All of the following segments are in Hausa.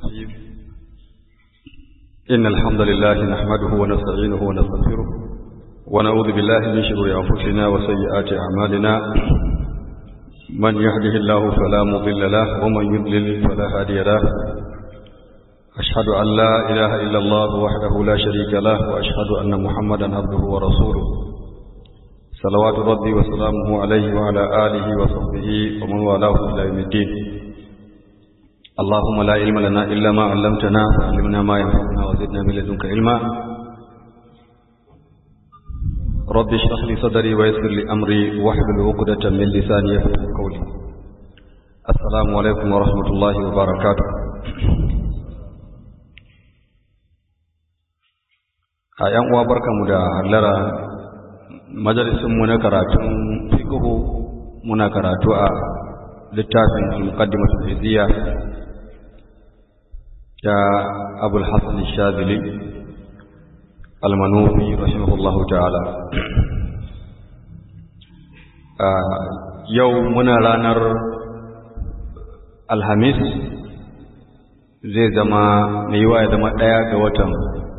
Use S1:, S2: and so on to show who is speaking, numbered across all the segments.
S1: الرجيم إن الحمد لله نحمده ونستعينه ونستغفره ونعوذ بالله من شرور أنفسنا وسيئات أعمالنا من يهده الله فلا مضل له ومن يضلل فلا هادي له أشهد أن لا إله إلا الله وحده لا شريك له وأشهد أن محمدا عبده ورسوله صلوات ربي وسلامه عليه وعلى آله وصحبه ومن والاه إلى يوم الدين اللهم لا علم لنا إلا ما علمتنا فعلمنا ما ينفعنا وزدنا من لدنك علما رب اشرح لي صدري ويسر لي أمري واحلل عقدة من لساني يفقهوا قولي السلام عليكم ورحمة الله وبركاته a ‘yan uwa barkamu da hallara majalisunmu na karatun fiqhu muna karatu a littafin al-muqaddimatu al-hiziyya ya abul hasan shazili al-manufi rahimahullahu ta'ala yau muna ranar alhamis zai zama mai yiwa ya zama ɗaya ga watan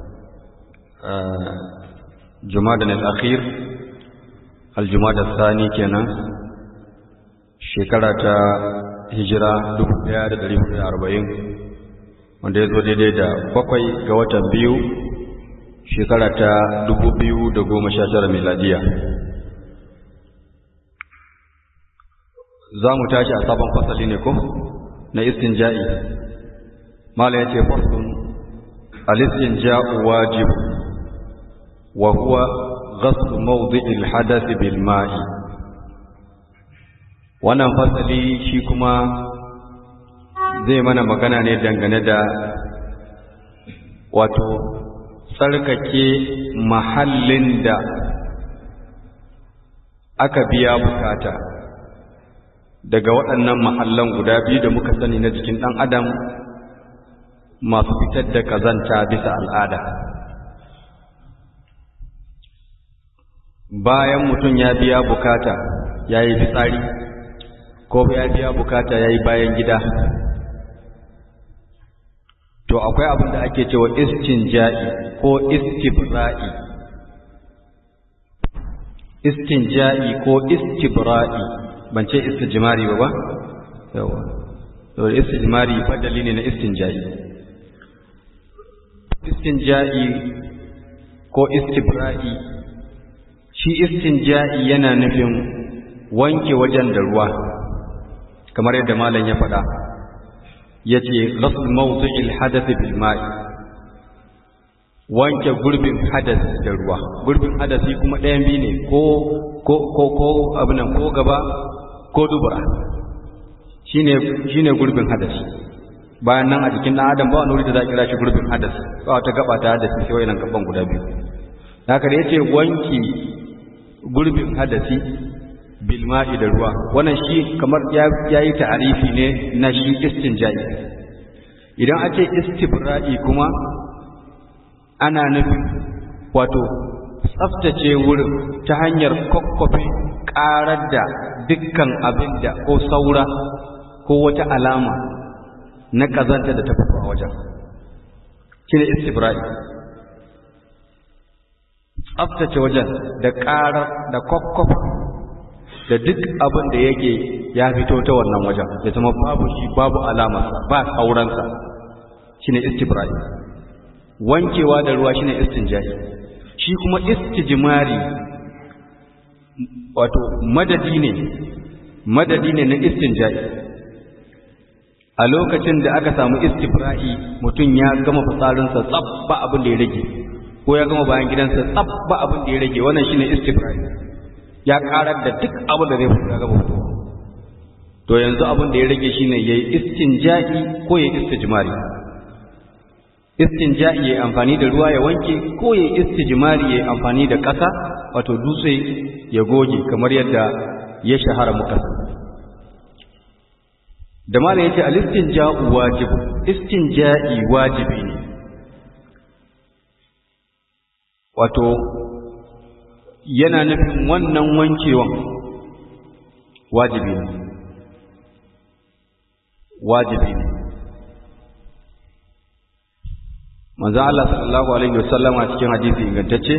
S1: jumadan al-akhir al-jumada thani kenan shekara ta hijira 1440 wanda ya zo daidai da bakwai ga watan biyu shekara ta 2019 miladiya za mu tashi a sabon fasali ne ko na istinja'i mala ya ce faslun al-istinja'u wajib wa huwa ghasl mawdi'il hadath bil ma'i wannan fasali shi kuma zai mana magana ne dangane da wato tsarkake mahallin da aka biya bukata daga waɗannan mahallan guda biyu da muka sani na jikin ɗan adam masu fitar da kazanta bisa al'ada bayan mutum ya biya bukata ya yi fitsari ko ya biya bukata ya yi bayan gida to akwai abin da ake cewa istinja'i ko istibra'i istinja'i ko istibra'i ban ce istijmari ba ba yawa to istijmari fadali ne na istinja'i istinja'i ko istibra'i shi istinja'i yana nufin wanke wajen da ruwa kamar yadda malam ya faɗa yace ghasl mawdi'il hadath bil ma'i wanke gurbin hadas da ruwa gurbin hadasi kuma ɗayan biyu ne ko ko ko ko abinan ko gaba ko dubura shine shine gurbin hadasi bayan nan a jikin ɗan adam ba wani wuri da za a kira shi gurbin hadasi ba wata gaba ta hadasi sai wayannan gaban guda biyu haka da yace wanki gurbin hadasi bilma'i da ruwa wannan shi kamar ya yi ta'arifi ne na shi istinja'i idan a ce istibra'i kuma ana nufin wato tsaftace wurin ta hanyar kwakwafe ƙarar da dukkan abin da ko saura ko wata alama na ƙazanta da ta fito a wajen shi ne istibra'i tsaftace wajen da ƙarar da kwakwafe da duk abin da yake ya fito ta wannan wajen ya zama babu shi babu alamarsa ba sauransa shine istibrai wankewa da ruwa shine istinjai shi kuma istijmari wato madadi ne madadi ne na istinjai a lokacin da aka samu istibra'i mutum ya gama fitsarinsa tsab ba abin da ya rage ko ya gama bayan gidansa tsab ba abin da ya rage wannan shine istibra'i ya karar da duk abin da zai fito gaba fito to yanzu abin da ya rage shine yayi istinja'i ko yayi istijmari istinja'i yayi amfani da ruwa ya wanke ko yayi istijmari yayi amfani da ƙasa wato dutse ya goge kamar yadda ya shahara muka da malam yace al-istinja'u wajib istinja'i wajibi ne wato yana nufin wannan wankewan wajibi ne wajibi ne manzo Allah sallallahu alaihi wasallam a cikin hadisi ingantacce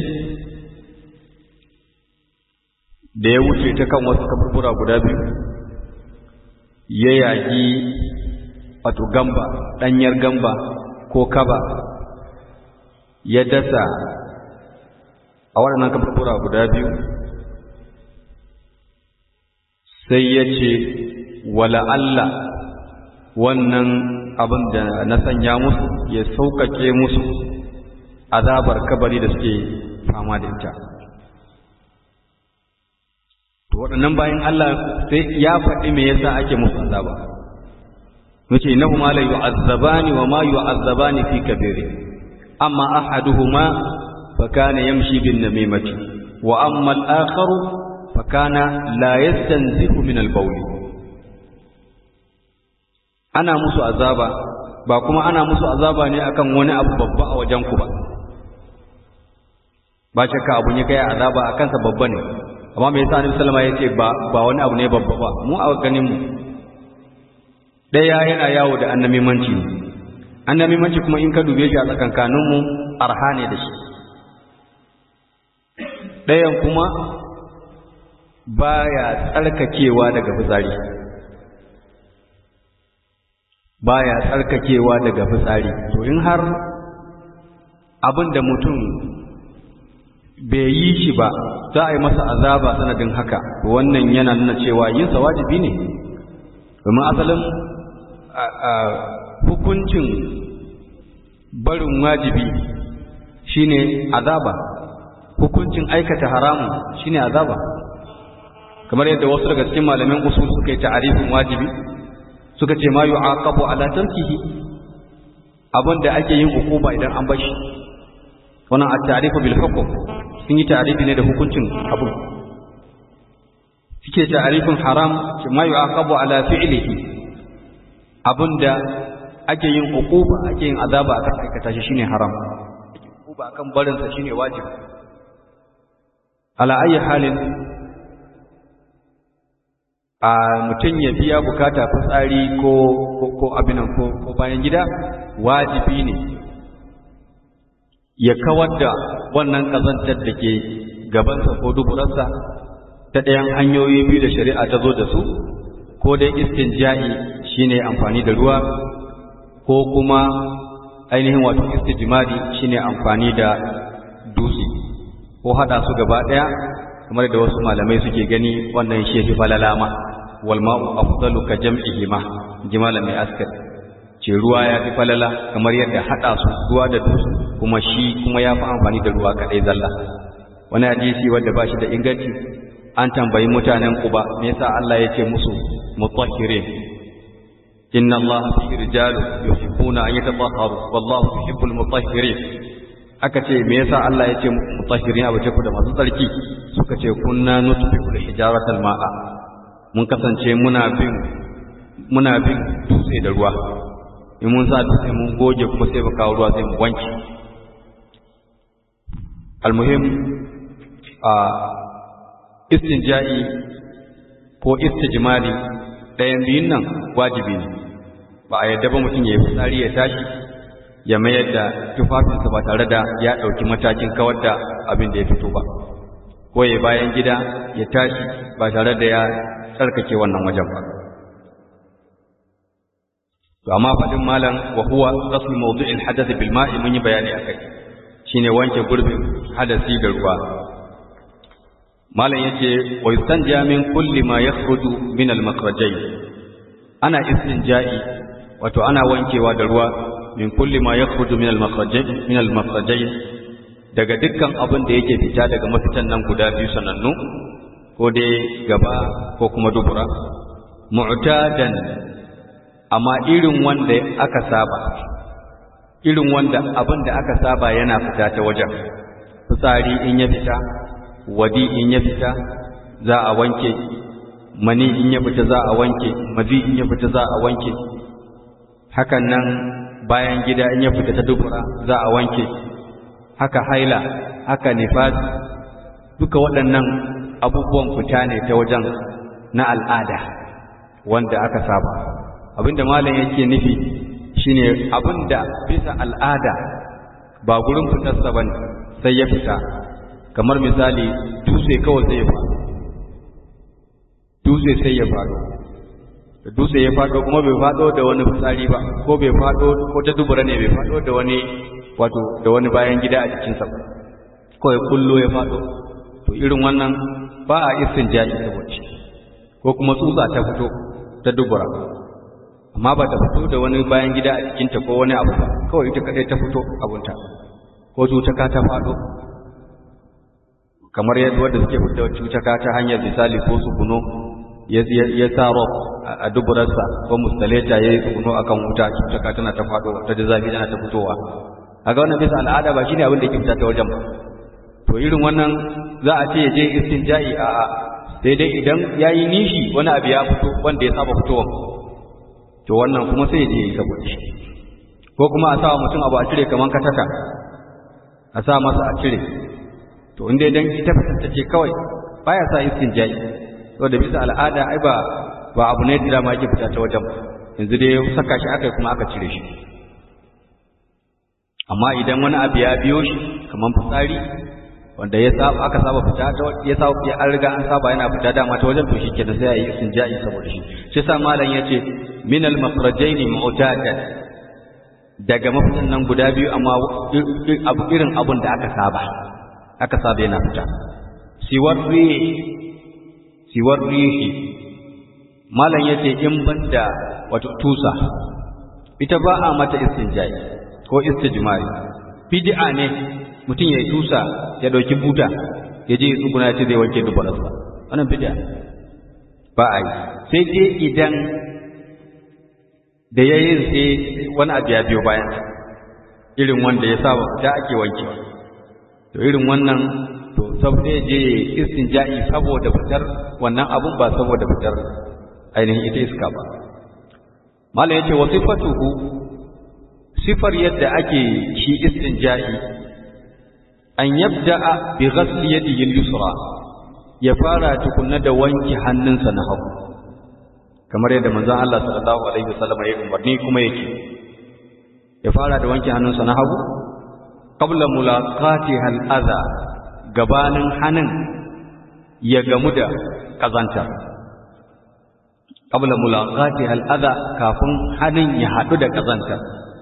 S1: da ya wuce ta kan wasu kaburbura guda biyu ya yaki wato gamba ɗanyar gamba ko kaba ya dasa a waɗannan kaburbura guda biyu sai ya ce wala Allah wannan abin da na sanya musu ya sauƙaƙe musu azabar kabari da suke fama da ita to waɗannan bayan Allah sai ya faɗi me yasa ake musu azaba yace innahuma la yu'azzabani wa ma yu'azzabani fi kabiri amma ahaduhuma fa kana yamshi bin namimati wa amma al-akharu fa kana la yastanzihu min al-bawl ana musu azaba ba kuma ana musu azaba ne akan wani abu babba a wajen ku ba ba shakka abun ya kai azaba akan sa babba ne amma me yasa Annabi sallama yace ba ba wani abu ne babba ba mu a ganin mu daya yana yawo da annamimanci ne annamimanci kuma in ka dube shi a tsakankanin mu arha ne da shi dayan kuma baya tsarkakewa daga fitsari baya tsarkakewa daga fitsari to in har abin da mutum bai yi shi ba za a yi masa azaba sanadin haka wannan yana nuna cewa yinsa wajibi ne domin asalin hukuncin barin wajibi shine azaba hukuncin aikata haramun shine azaba kamar yadda wasu daga cikin malamin usul suka yi ta'arifin wajibi suka ce ma yu'aqabu ala tarkihi abinda ake yin hukuma idan an bashi wannan at-ta'rifu bil hukm sun yi ta'arifi ne da hukuncin abu suke ta'arifin haram ma yu'aqabu ala fi'lihi abinda ake yin uquba ake yin azaba akan aikata shi shine haram uquba akan barin sa shine wajibi ala ayi halin a mutum ya biya bukata fitsari ko ko abinan ko ko bayan gida wajibi ne ya kawar da wannan kazantar da ke gabansa ko duburarsa ta ɗayan hanyoyi biyu da shari'a ta zo da su ko dai istinja'i shine amfani da ruwa ko kuma ainihin wato istijmari shine amfani da dutse ko hada su gaba ɗaya kamar da wasu malamai suke gani wannan shi fi falalama wal ma'u afdalu ka jam'ihima jimalan mai askar ce ruwa ya fi falala kamar yadda hada su ruwa da dutse kuma shi kuma ya fi amfani da ruwa kaɗai zalla wani hadisi wanda ba shi da inganci an tambayi mutanen Quba me yasa Allah ya ce musu mutahhirin inna Allah fi rijalu yuhibbuna an yatatahharu wallahu yuhibbul mutahhirin aka ce me yasa Allah ya ce mutahhirin abu ce ku da masu tsarki suka ce kunna nutfiqul hijaratal ma'a mun kasance muna bin muna bin dutse da ruwa in mun sa dutse mun goge kuma sai mu kawo ruwa sai mu wanke almuhim a istinja'i ko istijmali ɗayan biyun nan wajibi ne ba a yadda ba mutum ya yi fitsari ya tashi ya mayar da tufafinsa ba tare da ya ɗauki matakin kawar da abin da ya fito ba ko ya bayan gida ya tashi ba tare da ya tsarkake wannan wajen ba to amma faɗin malam wa huwa ghasl mawdu'il hadath bil ma'i mun yi bayani akai shine wanke gurbin hadasi da ruwa malam yace wa yustanja min kulli ma yakhruju min al makhrajayn ana istinja'i wato ana wankewa da ruwa min kulli ma yakhruju min al makhrajayn min al makhrajayn daga dukkan abin da yake fita daga mafitan nan guda biyu sanannu ko dai gaba ko kuma dubura mu'tadan amma irin wanda aka saba irin wanda abin da aka saba yana fita ta wajen fitsari in ya fita wadi in ya fita za a wanke mani in ya fita za a wanke mazi in ya fita za a wanke hakan nan bayan gida in ya fita ta dubura za a wanke haka haila haka nifas duka waɗannan abubuwan fita ne ta wajen na al'ada wanda aka saba abinda malam yake nufi shine abinda bisa al'ada ba gurin fitarsa ba ne sai ya fita kamar misali dutse kawai sai ya faɗo dutse sai ya faɗo dutse ya faɗo kuma bai faɗo da wani fitsari ba ko bai faɗo ko ta dubura ne bai faɗo da wani wato da wani bayan gida a jikinsa ba kawai kullo ya faɗo to irin wannan ba a isin jaji saboda shi ko kuma tsutsa ta fito ta dubura amma ba ta fito da wani bayan gida a jikinta ko wani abu ba kawai ita kadai ta fito abunta ko cutaka ta faɗo kamar yadda wanda suke fito cutaka ta hanyar misali ko tsuguno ya sa rob a duburarsa ko mustaleta ya yi tsuguno akan wuta cutaka tana ta faɗo ta da zafi tana ta fitowa a ga wannan bisa al'ada ba shine abin da yake fita ta wajen ba to irin wannan za a ce ya je istinja'i a a sai dai idan ya yi nishi wani abu ya fito wanda ya saba fitowa to wannan kuma sai ya je yi saboda shi ko kuma a sa mutum abu a cire kamar kataka a sa masa a cire to inda idan ita fitanta ce kawai baya sa istinja'i saboda bisa al'ada ai ba ba abu ne da dama yake fita ta wajen yanzu dai saka shi aka kuma aka cire shi amma idan wani abu ya biyo shi kamar fitsari wanda ya saba aka saba fita ta ya saba ya an riga an saba yana fita dama ta wajen to shi kenan sai yayi istinja'i saboda shi shi sa malam yace min al makhrajain mu'tadan daga mafitan nan guda biyu amma abu irin abun da aka saba aka saba yana fita siwar rihi siwar rihi malam yace in banda wato tusa ita ba a mata istinja'i ko istijmari bid'a ne mutum ya tusa ya dauki buta ya je tsuguna ya ce zai wanke dubararsa wannan bid'a ba a yi sai dai idan da ya yi sai wani abu ya biyo bayan irin wanda ya saba fita ake wanke to irin wannan to saboda je istinja'i saboda fitar wannan abun ba saboda fitar ainihin ita iska ba malam yace wa sifatuhu sifar yadda ake shi istinja'i an yabda'a bi ghasli yadihi al-yusra ya fara tukunna da wanke hannunsa na hagu kamar yadda manzon Allah sallallahu alaihi wasallam ya umarni kuma yake ya fara da wanke hannunsa na hagu qabla mulaqatiha al-adha gabanin hannun ya gamu da kazantar qabla mulaqatiha al-adha kafin hannun ya hadu da kazantar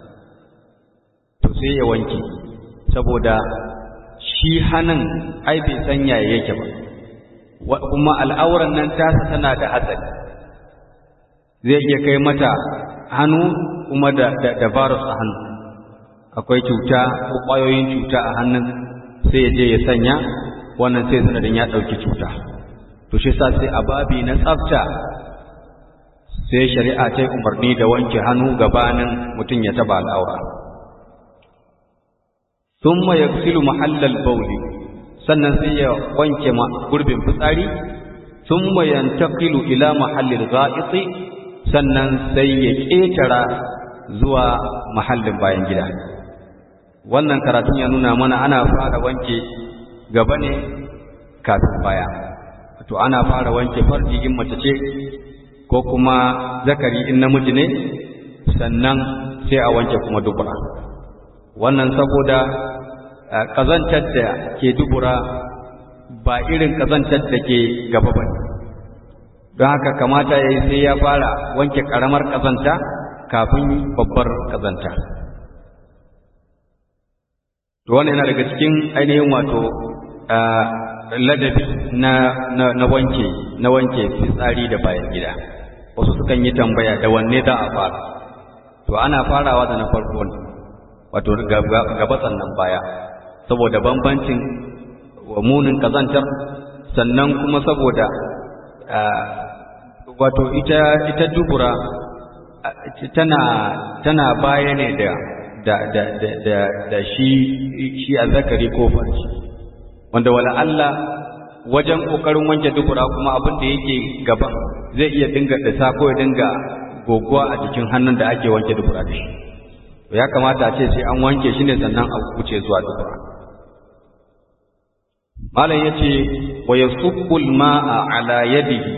S1: to sai ya wanke saboda shi hannun ai bai san yaya yake ba kuma al'auran nan tasa tana da hatsari zai iya kai mata hannu kuma da da virus a hannu akwai cuta ko ƙwayoyin cuta a hannun sai ya je ya sanya wannan sai sanadin ya ɗauki cuta to shi sa sai a babi na tsafta sai shari'a ta umarni da wanke hannu gabanin mutum ya taba al'aura thumma yaghsilu mahallal bawli sannan sai ya wanke gurbin fitsari thumma yantaqilu ila mahallil gha'iti sannan sai ya ƙetara zuwa mahallin bayan gida wannan karatun ya nuna mana ana fara wanke gaba ne kafin baya to ana fara wanke farji in mace ce ko kuma zakari in namiji ne sannan sai a wanke kuma dubura wannan saboda kazantar da ke dubura ba irin kazantar da ke gaba ba don haka kamata ya yi sai ya fara wanke ƙaramar kazanta kafin babbar kazanta to wannan yana daga cikin ainihin wato ladabi na na wanke na wanke fitsari da bayan gida wasu sukan yi tambaya da wanne za a fara to ana farawa da na farko ne wato gaba sannan baya saboda bambancin wa munin kazantar sannan kuma saboda wato ita ita dubura tana tana baya ne da da da da da, da shi shi azzakari ko farji wanda wala Allah wajen kokarin wanke dubura kuma abin da yake gaban zai iya dinga dasa ko ya dinga goguwa a jikin hannun da ake wanke dubura da shi ya kamata a ce sai an wanke shi ne sannan a wuce zuwa dubura malam yace wa yasubbu al-ma'a ala yadihi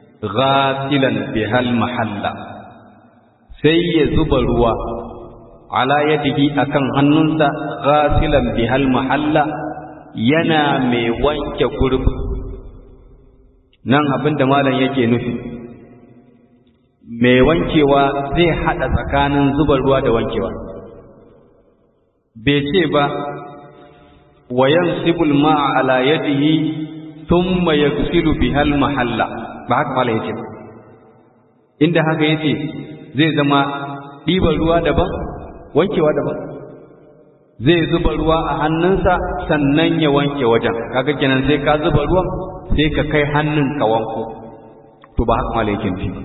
S1: ghasilan bihal mahalla sai ya zuba ruwa a ala yadihi akan hannunsa ghasilan bihal mahalla yana mai wanke gurbi nan abin da malam yake nufi mai wankewa zai hada tsakanin zuba ruwa da wankewa bai ce ba wa yansibul ma'a ala yadihi thumma yaghsilu bihal mahalla ba haka malam yake inda haka yace zai zama ɗiban ruwa daban wankewa daban zai zuba ruwa a hannunsa sannan ya wanke wajen kaga kenan sai ka zuba ruwan sai ka kai hannun ka wanko to ba haka malaikin fi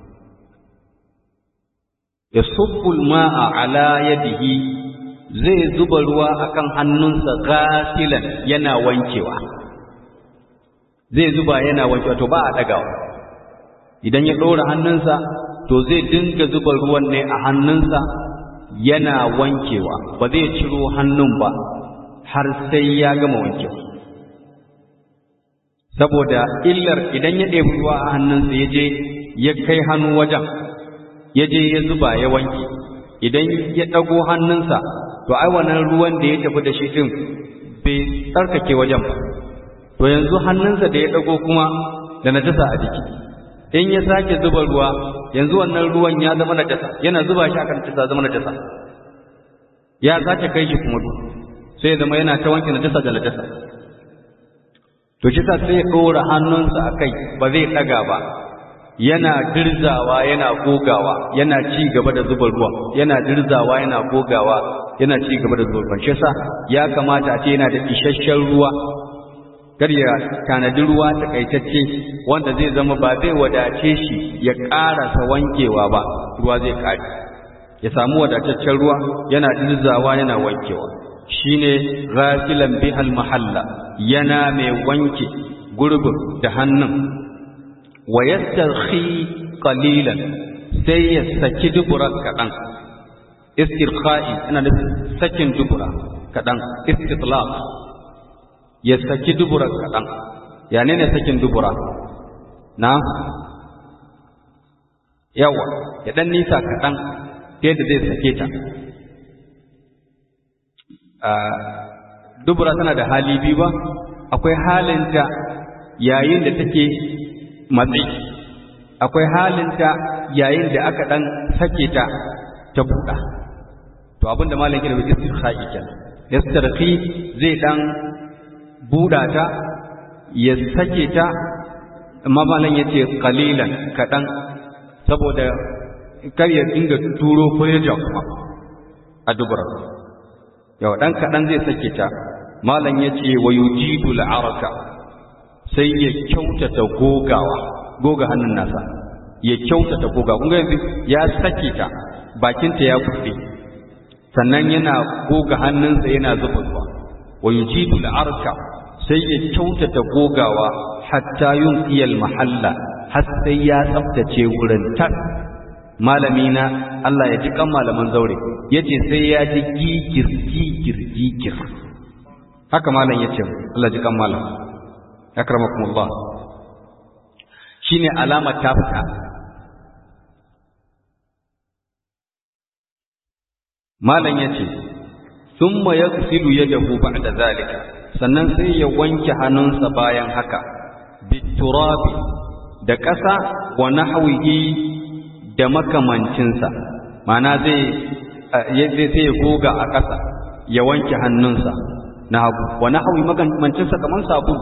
S1: ya subbul ma'a ala yadihi zai zuba ruwa akan hannunsa gasilan yana wankewa zai zuba yana wankewa to ba a dagawa idan ya ɗora hannunsa to zai dinga zuba ruwan ne a hannunsa yana wankewa ba zai ciro hannun ba har sai ya gama wankewa saboda illar idan ya ɗebi ruwa a hannunsa ya je ya kai hannu wajen ya je ya zuba ya wanke idan ya ɗago hannunsa to ai wannan ruwan da ya tafi da shi ɗin bai tsarkake wajen ba to yanzu hannunsa da ya ɗago kuma da najasa a jiki in ya sake zuba ruwa yanzu wannan ruwan ya zama najasa yana zuba shi akan najasa zama najasa ya sake kai shi kuma sai ya zama yana ta wanke najasa da najasa to shi sai ya ɗora hannunsa a kai ba zai ɗaga ba yana dirzawa yana gogawa yana ci gaba da zuba ruwan yana dirzawa yana gogawa yana ci gaba da zuba ruwan shi yasa ya kamata a ce yana da isasshen ruwa kar ya tanadi ruwa takaitacce wanda zai zama ba zai wadace shi ya ƙarasa wankewa ba ruwa zai ƙare ya samu wadataccen ruwa yana dirzawa yana wankewa shine ghasilan bihal mahalla yana mai wanke gurbin da hannun wa yastarhi qalilan sai ya saki dubura kaɗan istirqa'i ina nufin sakin dubura kaɗan istitlaq ya saki dubura kaɗan ya ne ne sakin dubura na yawa ya ɗan nisa kaɗan ta yadda zai sake ta dubura tana da hali biyu ba akwai halinta yayin da take matsi akwai halinta yayin da aka ɗan sake ta ta buɗa to abinda malam kira bai istirha'i kenan istirhi zai ɗan buɗa ta ya sake ta amma malam ya ce kalilan kaɗan saboda kar ya dinga turo furja kuma a dubura yau ɗan kaɗan zai sake ta malam ya ce wa yujidu la'araka sai ya kyautata gogawa goga hannun nasa ya kyautata goga kun ga yanzu ya sake ta bakinta ya buɗe sannan yana goga hannunsa yana zuba ruwa wa yujidu la'araka sai ya kyautata gogawa hatta yunqiyal mahalla har sai ya tsaftace wurin tas malami na Allah ya ji kan malaman zaure yace sai ya ji gigir gigir gigir haka malam yace Allah ji kan malam akramakumullah shine alama ta fita malam yace thumma yaghsilu yadahu ba'da zalika sannan sai ya wanke hannunsa bayan haka biturabi da ƙasa wa nahwihi da makamancinsa mana zai sai ya goga a ƙasa ya wanke hannunsa na hagu wa nahwi makamancinsa kamar sabulu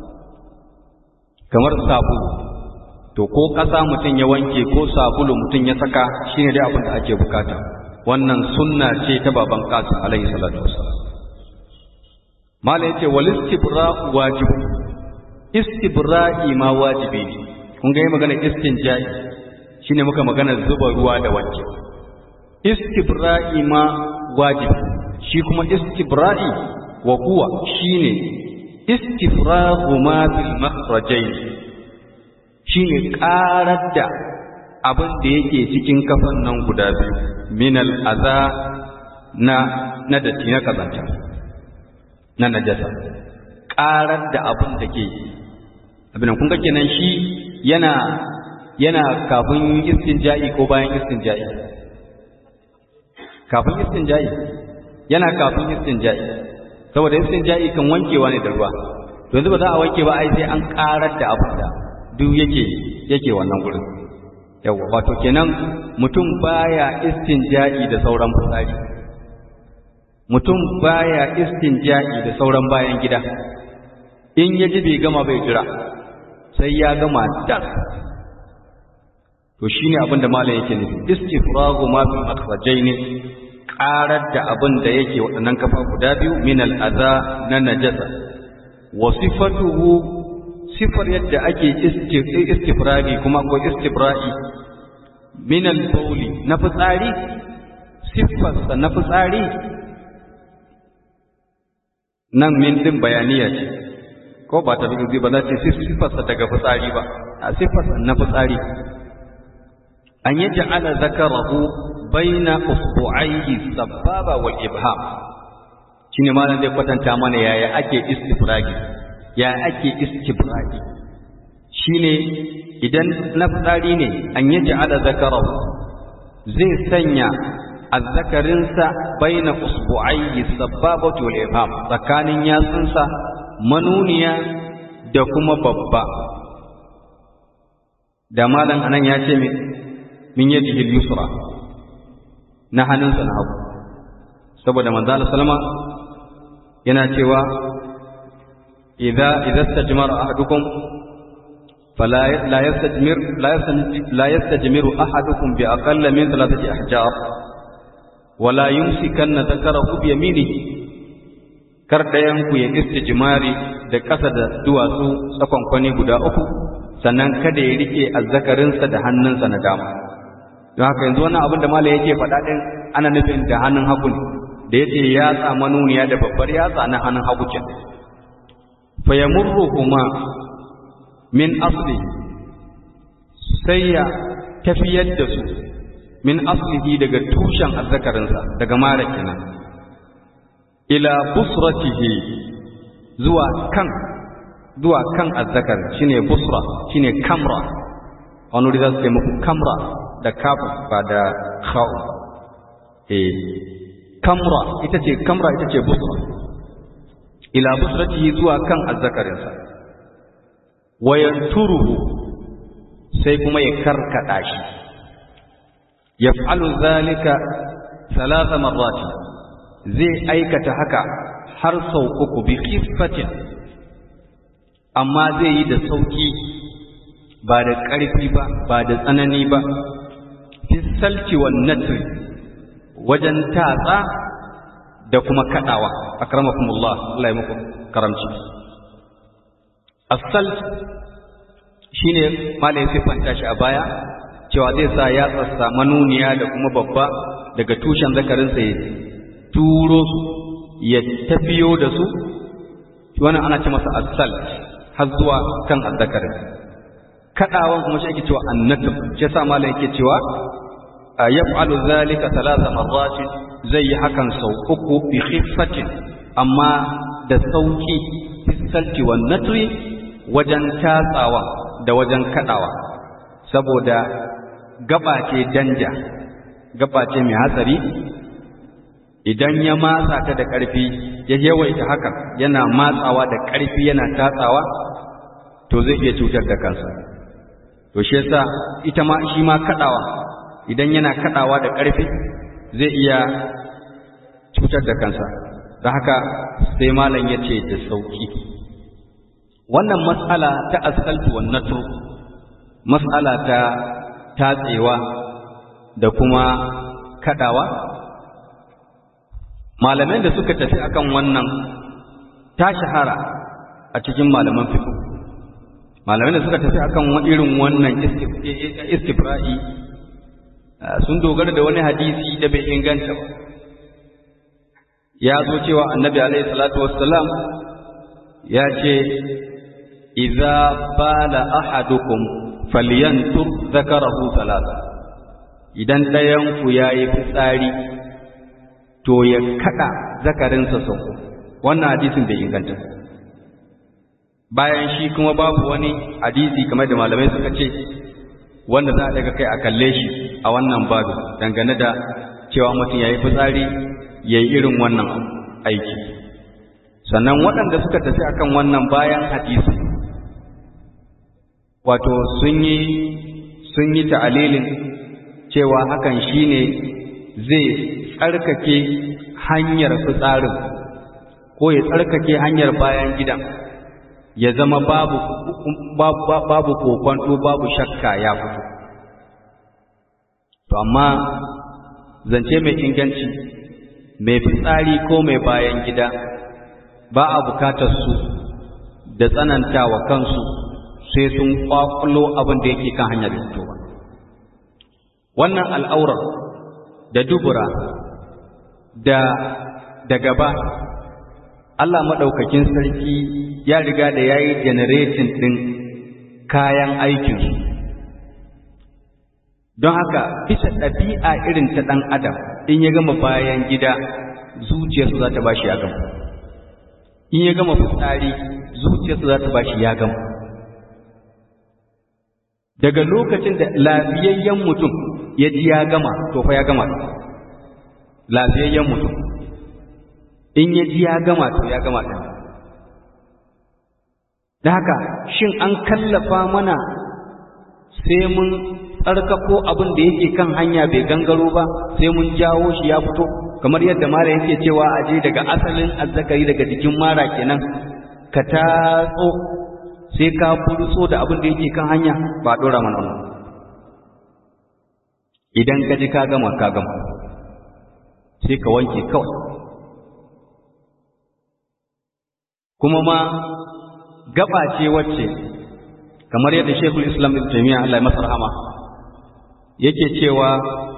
S1: kamar sabulu to ko ƙasa mutum ya wanke ko sabulu mutum ya saka shine dai abin da ake bukata wannan sunna ce ta baban qasim alaihi salatu wassalam mala yace wal istibra wajib istibra'i ma wajibi ne kun ga magana istinja'i shine muka magana zuba ruwa da wanke istibra'i ma wajibi shi kuma istibra'i wa huwa shine istifraghu ma bil makhrajain shine karar da abin da yake cikin kafan nan guda biyu minal aza na na datti na kazanta na najasa ƙarar da abin da ke abin kun ga kenan shi yana yana kafin istinja'i ko bayan istinja'i kafin istinja'i yana kafin istinja'i saboda istinja'i kan wankewa ne da ruwa to yanzu ba za a wanke ba ai sai an karar da abin da duk yake yake wannan gurin yawa wato kenan mutum baya istinja'i da sauran fitsari mutum baya istinja'i da sauran bayan gida in ya ji bai gama bai jira sai ya gama das to shine abin da malam yake nufi istifragu ma fi makhrajaini qarar da abin da yake waɗannan kafa guda biyu min al-adha na najasa wa sifatuhu sifar yadda ake istifragi kuma ko istibra'i min al-bawli na fitsari siffarsa na fitsari nan min din bayaniya ce ko ba ta rubuzi ba za ce siffarsa daga fitsari ba a siffarsa na fitsari an yi ja'ala zakarahu baina usbu'aihi sababa wal ibham shine malam zai kwatanta mana yaya ake istifragi ya ake istibragi shine idan na fitsari ne an yi ja'ala zakarahu zai sanya azzakarinsa baina usbu'aihi sababatu wal ibham tsakanin yatsunsa manuniya da kuma babba da malam anan ya ce min yadihi al-yusra na hannunsa na hagu saboda manzo Allah sallama yana cewa idza idza istajmara ahadukum fala la yastajmir la yastajmiru ahadukum bi aqalla min thalathati ahjar wala yumsikanna dhakarahu bi yaminihi kar dayan ku ya istijmari da ƙasa da duwatsu tsakon kwani guda uku sannan kada ya rike azzakarinsa da hannunsa na dama don haka yanzu wannan abin da malai yake faɗa ɗin ana nufin da hannun hagu ne da yace yatsa manuniya da babbar yatsa na hannun hagu ke fa yamurruhuma min asli sai ya tafiyar da su min aslihi daga tushen azzakarinsa daga mara kenan ila busratihi zuwa kan zuwa kan azzakar shine busra shine kamra wani wuri za su ce muku kamra da kafu ba da kha'u eh kamra ita ce kamra ita ce busra ila busratihi zuwa kan azzakarinsa wayanturuhu sai kuma ya karkada shi yaf'alu zalika thalatha marrat zai aikata haka har sau uku bi khiffatin amma zai yi da sauki ba da ƙarfi ba ba da tsanani ba fi salci wa natri wajen tatsa da kuma kaɗawa akramakumullah Allah ya muku karamci asal shine malai ya siffanta shi a baya cewa zai sa ya tsassa manuniya da kuma babba daga tushen zakarinsa ya turo su ya tafiyo da su wannan ana ce masa asal har zuwa kan azzakarin kadawan kuma shi ake cewa annatub shi yasa malai yake cewa yaf'alu zalika thalatha marrat zai yi hakan sau uku bi khiffatin amma da sauki fisalti wan natri wajen tatsawa da wajen kadawa saboda gaba ce danja gaba ce mai hatsari idan ya matsa ta da ƙarfi ya yawaita hakan yana matsawa da ƙarfi yana tatsawa to zai iya cutar da kansa to shi yasa ita ma shi ma kadawa idan yana kadawa da ƙarfi zai iya cutar da kansa da haka sai malam ya ce da sauki wannan mas'ala ta askaltu wan natru mas'ala ta tatsewa da kuma kadawa malamai da suka tafi akan wannan ta shahara a cikin malaman fiqh malamai da suka tafi akan irin wannan istibra'i sun dogara da wani hadisi da bai inganta ba ya zo cewa annabi alaihi salatu wassalam ya ce idza bala ahadukum falyantur zakarahu salasa idan ɗayan ku yayi fitsari to ya kada zakarinsa sau wannan hadisin bai inganta bayan shi kuma babu wani hadisi kamar da malamai suka ce wanda za a daga kai a kalle shi a wannan babu dangane da cewa mutum ya yi fitsari ya yi irin wannan aiki sannan waɗanda suka tafi akan wannan bayan hadisi wato sun yi sun yi ta'alilin cewa hakan shine zai tsarkake hanyar fitsarin ko ya tsarkake hanyar bayan gidan ya zama babu babu babu kokwanto babu shakka ya fito to amma zance mai inganci mai fitsari ko mai bayan gida ba a bukatar su da tsanantawa kansu sai sun kwakulo abin da yake kan hanyar fitowa wannan al'aurar da dubura da da gaba Allah maɗaukakin sarki ya riga da ya yi generating ɗin kayan aikinsu don haka bisa ɗabi'a irin ta ɗan adam in ya gama bayan gida zuciyarsu za ta ba shi ya gama in ya gama fitsari zuciyarsu za ta ba shi ya gama daga lokacin da lafiyayyen mutum ya ji ya gama to fa ya gama lafiyayyen mutum in ya ji ya gama to ya gama ɗin da haka shin an kallafa mana sai mun tsarkako abin da yake kan hanya bai gangaro ba sai mun jawo shi ya fito kamar yadda mara yake cewa a je daga asalin azzakari daga jikin mara kenan ka tatso sai ka furso da abin da yake kan hanya ba dora mana wannan idan ka ji ka gama ka gama sai ka wanke kawai kuma ma gaba ce wacce kamar yadda Sheikhul Islam Ibn Taymiyyah Allah ya masa rahama yake cewa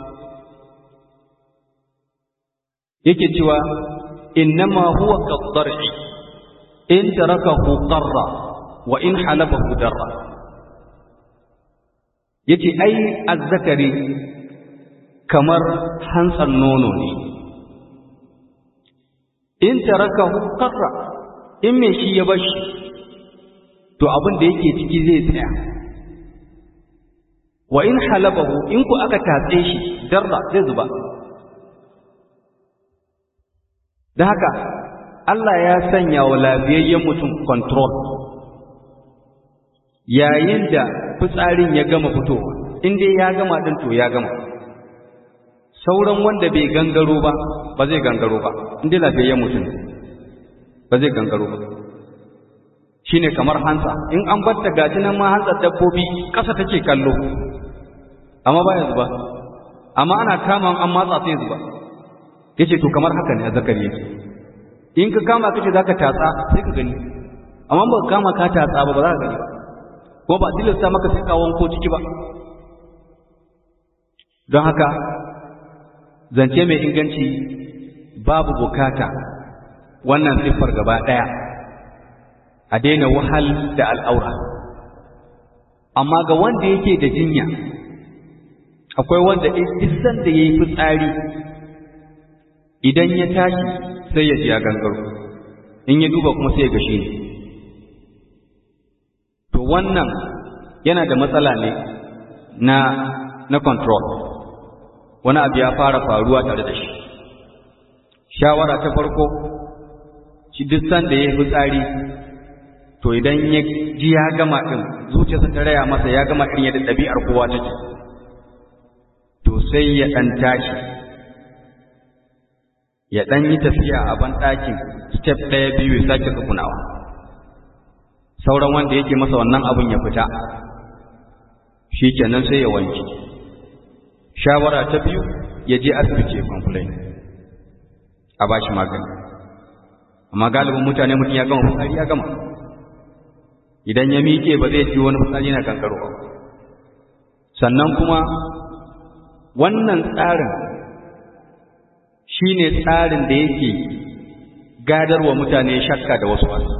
S1: yake cewa innama huwa qad-dar'i in tarakahu qarra wa in halabahu darra yace ai azzakari kamar hantsan nono ne in tarakahu qarra in me shi ya bashi to abin da yake ciki zai tsaya wa in halabahu in ku aka tatse shi darra zai zuba da haka Allah ya sanya wa lafiyayyen mutum control yayin da fitsarin ya gama fitowa in dai ya gama din to ya gama sauran wanda bai gangaro ba ba zai gangaro ba in dai lafiyayyen mutum ba zai gangaro ba shine kamar hansa in an batta gaji nan ma hantsar dabbobi ƙasa take kallo amma ba ya zuba amma ana kama an matsa sai zuba yace to kamar haka ne zakari yake in ka kama kace zaka tatsa sai ka gani amma ba ka kama ka tatsa ba ba za ka gani ba ko ba tilasta maka sai ka wanko ciki ba don haka zance mai inganci babu bukata wannan siffar gaba ɗaya a daina wahal da al'aura amma ga wanda yake da jinya akwai wanda isan da ya yi fitsari idan ya tashi sai ya ji ya gangaro in ya duba kuma sai ya gashi ne to wannan yana da matsala ne na na control wani abu ya fara faruwa tare da shi shawara ta farko shi duk sanda ya yi fitsari to idan ya ji ya gama ɗin zuciyarsa ta raya masa ya gama ɗin yadda ɗabi'ar kowa take to sai ya ɗan tashi ya ɗan yi tafiya a ban ɗakin step ɗaya biyu ya sake tsukunawa sauran wanda yake masa wannan abin ya fita shi kenan sai ya wanke shawara ta biyu ya je asibiti ya complain a ba shi magani amma galibin mutane mutum ya gama fitsari ya gama idan ya miƙe ba zai ci wani fitsari na kankaro ba sannan kuma wannan tsarin shi ne tsarin da yake gadarwa mutane shakka da wasu wasu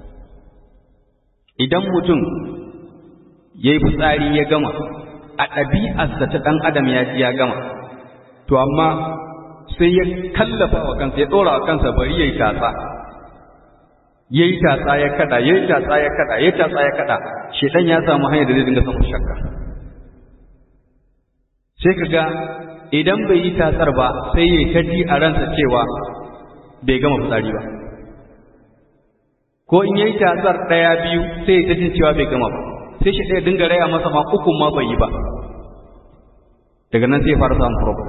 S1: idan mutum ya yi fitsari ya gama a ɗabi'arsa ta ɗan adam ya ji ya gama to amma sai ya kallafa wa kansa ya ɗora wa kansa bari ya yi tatsa ya yi tatsa ya kada ya yi tatsa ya kada ya yi tatsa ya kada shedan ya samu hanyar da zai dinga samun shakka sai ka ga idan bai yi tatsar ba sai ya kaji a ransa cewa bai gama fitsari ba ko in yayi tatsar ɗaya biyu sai ya jin cewa bai gama ba sai shi ɗaya dinga raya masa ma ukun ma bai yi ba daga nan sai ya fara samun problem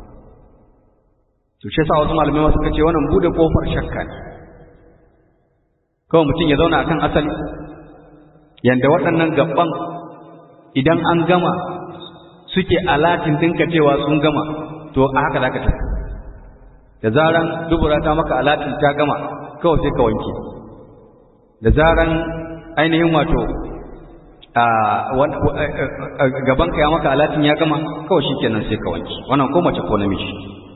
S1: to shi sa wasu malamai wasu kace wannan bude kofar shakka ne kawai mutum ya zauna akan asali yanda waɗannan gaban idan an gama suke alatin dinka cewa sun gama to a haka zaka tafi da zaran dubura ta maka alatin ta gama kawai sai ka wanke da zaran ainihin wato gaban ka ya maka alatin ya gama kawai shikenan sai ka wanke wannan ko mace ko namiji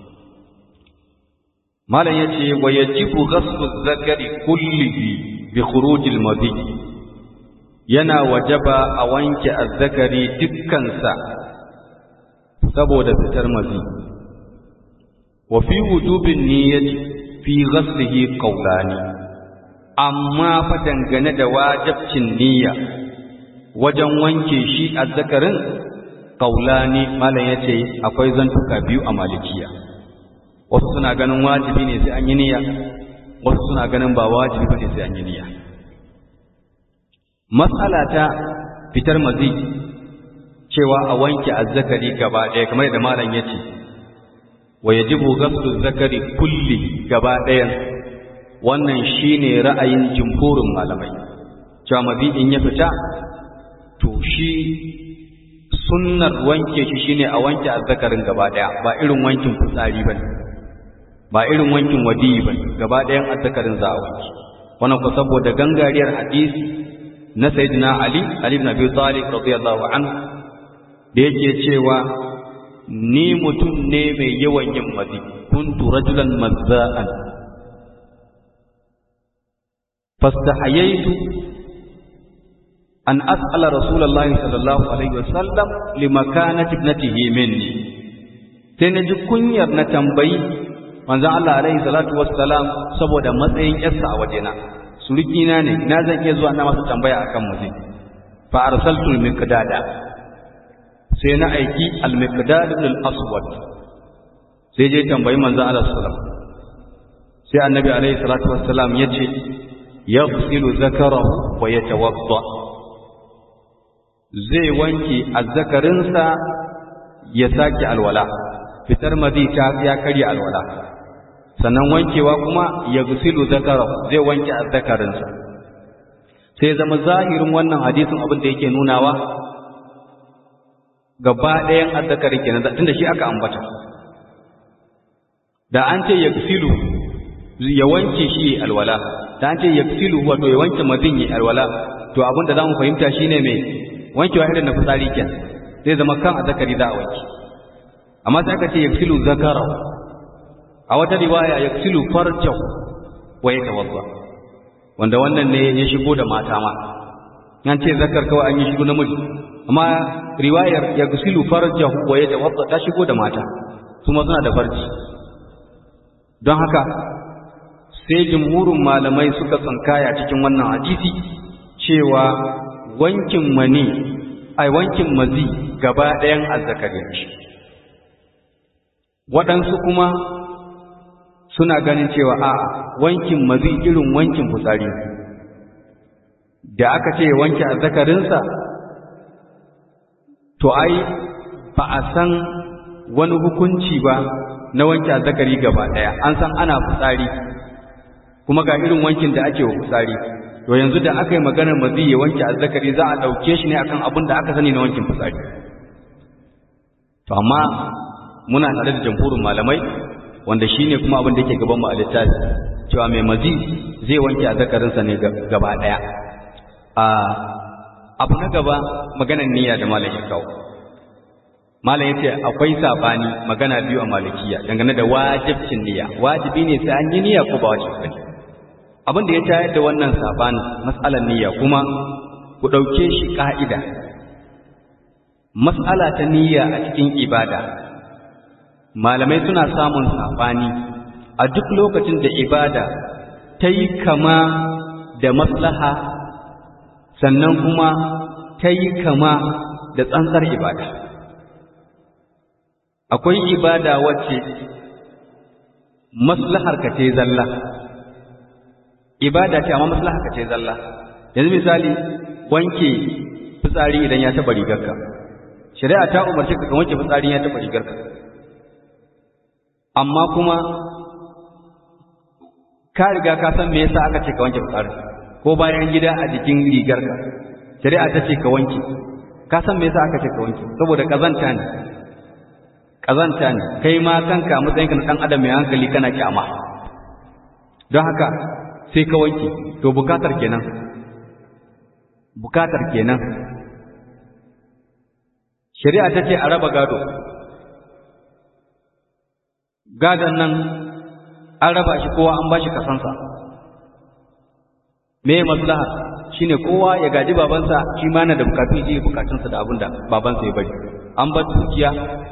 S1: malam yace wa yajibu ghaslu zakari kullihi bi khurujil madi yana wajaba a wanke azzakari dukkansa saboda fitar mazi wa fi wujubin niyyati fi ghaslihi qawlani amma fa dangane da wajibcin niyya wajen wanke shi azzakarin qawlani malam yace akwai zantuka biyu a malikiya wasu suna ganin wajibi ne sai an yi niyya wasu suna ganin ba wajibi bane sai an yi niyya mas'ala ta fitar mazi cewa a wanke azzakari gaba ɗaya kamar da malam ya ce wa yajibu ghaslu zakari kulli gaba ɗayan wannan shine ra'ayin jumhurin malamai cewa mazi in ya fita to shi sunnar wanke shi shine a wanke azzakarin gaba ɗaya ba irin wankin fitsari bane ba irin wankin wadiyi bane gaba ɗayan azzakarin za a wanke wannan ko saboda gangariyar hadisi na sayyidina ali ali ibn abi talib radiyallahu anhu da yake cewa ni mutum ne mai yawan yin mazi kuntu rajulan mazza'an fastahayaitu an as'ala rasulullahi sallallahu alaihi wasallam limakanati ibnatihi minni sai na ji kunyar na tambayi manzon Allah alaihi salatu wassalam saboda matsayin yarsa a wajena surukina ne na zan iya zuwa na masa tambaya akan mazi fa arsaltu al-miqdada sai na aiki al-miqdad ibn al-aswad sai je tambayi manzo Allah sallallahu sai annabi alaihi salatu wassalam yace yaghsilu zakarahu wa yatawadda zai wanke azzakarinsa ya sake alwala fitar madita ya karya alwala sannan wankewa kuma yaghsilu zakarahu zai wanke azzakarinsa sai zama zahirin wannan hadisin abin da yake nunawa gaba ɗayan azzakari kenan tunda shi aka ambata da an ce yaksilu ya wanke shi alwala da an ce yaksilu wato ya wanke mazin yi alwala to abin da za mu fahimta shine mai wankewa irin na fitsari kenan zai zama kan azzakari za a wanke amma sai aka ce yaksilu zakara a wata riwaya yaksilu farjahu wa yatawadda wanda wannan ne ya shigo da mata ma an ce zakar kawai an yi shigo namiji amma riwayar ya gusilu farjahu wa ya tawadda ta shigo da mata su ma suna da farji don haka sai jumhurin malamai suka tsankaya cikin wannan hadisi cewa wankin mani ai wankin mazi gaba ɗayan azzakari shi waɗansu kuma suna ganin cewa a'a wankin mazi irin wankin fitsari da aka ce wanke azzakarinsa to ai ba a san wani hukunci ba na wanke azzakari gaba ɗaya an san ana fitsari kuma ga irin wankin da ake wa fitsari to yanzu da aka yi maganar mazi ya wanke azzakari za a ɗauke shi ne akan abin da aka sani na wankin fitsari to amma muna tare da jamhurin malamai wanda shi ne kuma abin da yake gaban mu a littafi cewa mai mazi zai wanke azzakarinsa ne gaba ɗaya abu na gaba maganar niyya da malam ya kawo malam yace akwai sabani magana biyu a malikiya dangane da wajibcin niyya wajibi ne sai an yi niyya ko ba wajibi bane abin da ya tayar da wannan sabani mas'alar niyya kuma ku dauke shi ka'ida mas'ala ta niyya a cikin ibada malamai suna samun sabani a duk lokacin da ibada ta yi kama da maslaha sannan kuma ta yi kama da tsantsar ibada akwai ibada wacce maslahar ka ce zalla ibada ce amma maslahar ka ce zalla yanzu misali wanke fitsari idan ya taba rigarka shari'a ta umarce ka wanke fitsari ya taba rigarka amma kuma ka riga ka san me yasa aka ce ka wanke fitsari ko bayan gida a jikin rigarka shari'a ta ce ka wanke ka san me yasa aka ce ka wanke saboda kazanta ne kazanta ne kai ma kanka matsayin ka na dan adam mai hankali kana kyama don haka sai ka wanke to bukatar kenan bukatar kenan shari'a ta ce a raba gado gadon nan an raba shi kowa an ba shi kasansa me maslaha shine kowa ya gaji babansa shi ma na da bukatun shi bukatunsa da abin da babansa ya bari an bar dukiya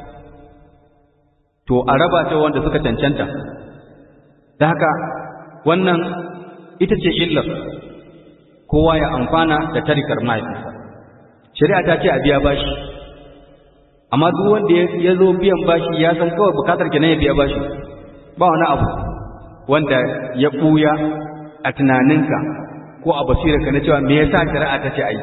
S1: to a raba ta wanda suka cancanta da haka wannan ita ce illar kowa ya amfana da tarikar mahaifinsa shari'a ta ce a biya bashi amma duk wanda ya zo biyan bashi ya san kawai bukatar kenan ya biya bashi ba wani abu wanda ya ɓuya a tunaninka ko a basirarka na cewa me yasa shari'a ta ce ai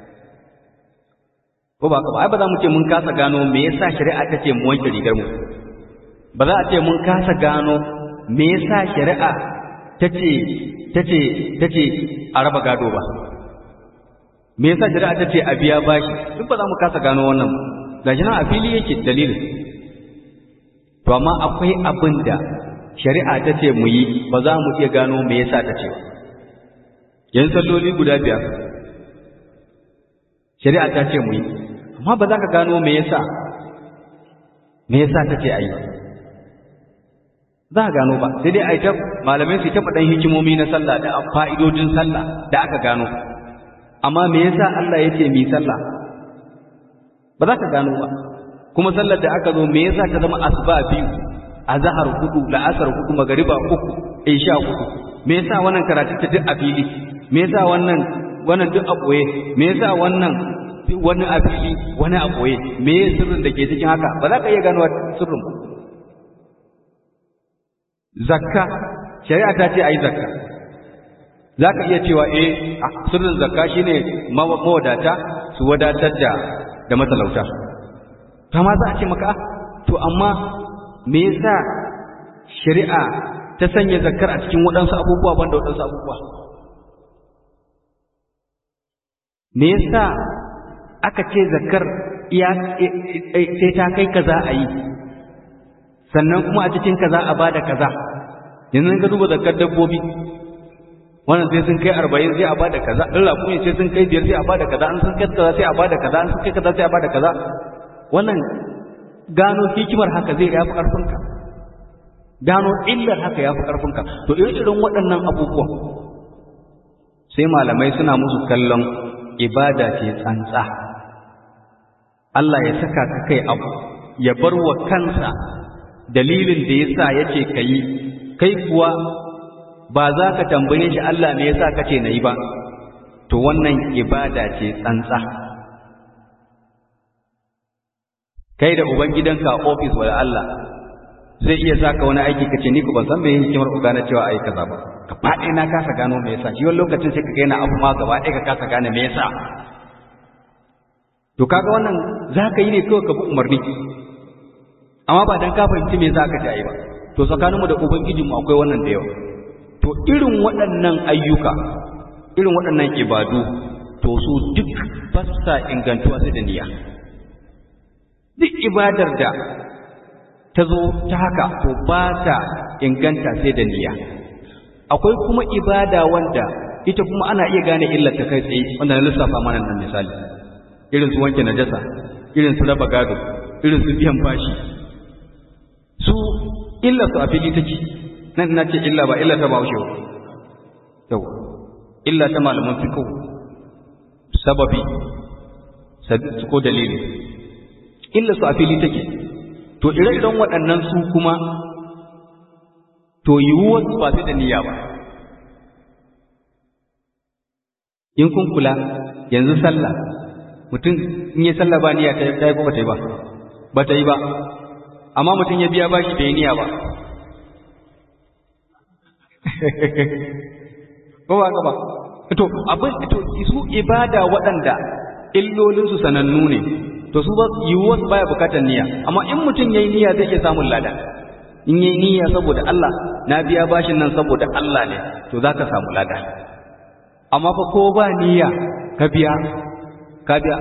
S1: ko ba ba ai ba za mu ce mun kasa gano me yasa shari'a ta ce mu wanke rigar mu ba za a ce mun kasa gano me yasa shari'a ta ce ta ce ta ce a raba gado ba me yasa shari'a ta ce a biya bashi duk ba za mu kasa gano wannan gashi nan a fili yake dalilin to amma akwai abin da shari'a ta ce mu yi ba za mu iya gano me yasa ta ce yanzu salloli guda biyar shari'a ta ce mu yi amma ba za ka gano me yasa me yasa ta ce a yi za a gano ba sai dai a yi ta malamai su ta faɗan hikimomi na sallah da fa'idodin sallah da aka gano amma me yasa Allah ya ce mi sallah ba za ka gano ba kuma sallar da aka zo me yasa ta zama asuba biyu azhar hudu la'asar hudu magariba uku isha hudu me yasa wannan karatu ta duk a fili me yasa wannan wannan duk a boye me yasa wannan wani a fili wani a boye me yasa sirrin da ke cikin haka ba za ka iya gano sirrin ba zakka shari'a ta ce ayi zakka za ka iya cewa eh sirrin zakka shine mawadata su wadatar da da matalauta kama za a ce maka to amma me yasa shari'a ta sanya zakkar a cikin waɗansu abubuwa banda waɗansu abubuwa me yasa aka ce zakkar iya sai ta kai kaza a yi sannan kuma a cikin kaza a bada kaza yanzu ka duba zakkar dabbobi wannan sai sun kai arba'in sai a bada kaza in raƙumi sai sun kai biyar sai a bada kaza an sun kai kaza sai a bada kaza an sun kai kaza sai a bada kaza wannan gano hikimar haka zai yafi ƙarfinka gano illar haka yafi ƙarfinka to irin waɗannan abubuwan sai malamai suna musu kallon ibada ce tsantsa Allah ya saka ka kai abu ya bar wa kansa dalilin da yasa yace kai kai kuwa ba za ka tambaye shi Allah me yasa kace nayi ba to wannan ibada ce tsantsa kai da ubangidanka a ofis wa Allah zai iya saka wani aiki kace ni ko ban san me hikimar ku gane cewa ai kaza ba ka faɗi na kasa gano me yasa shi wani lokacin sai ka ga yana abu ma gaba ɗaya ka kasa gane me yasa to kaga wannan za ka yi ne kawai ka bi umarni amma ba dan ka fahimci me za ka ji ai ba to tsakaninmu da ubangijinmu akwai wannan da yawa to irin waɗannan ayyuka irin waɗannan ibadu to su duk ba sa ingantuwa sai da niyya duk ibadar da ta zo ta haka to ba ta inganta sai da niyya akwai kuma ibada wanda ita kuma ana iya gane illar ta kai tsaye wanda na lissafa mana nan misali irin su wanke najasa irin su raba gado irin su biyan bashi su illar su a fili take nan na ce illa ba illa ta baushe yau illa ta malaman fiqh sababi ko dalili illa su a fili take to ire-iren waɗannan su kuma to yiwuwar su ba su da niyya ba in kun kula yanzu sallah mutum in yi sallah ba niyya ta yi ko ba ta yi ba ba ta yi ba amma mutum ya biya bashi bai niyya ba ko ba ka ba to abin to su ibada waɗanda illolinsu sanannu ne to su ba yiwuwa baya bukatar niyya amma in mutum yayi niyya zai iya samun lada in yayi niyya saboda Allah na biya bashin nan saboda Allah ne to zaka samu lada amma fa ko ba niyya ka biya ka biya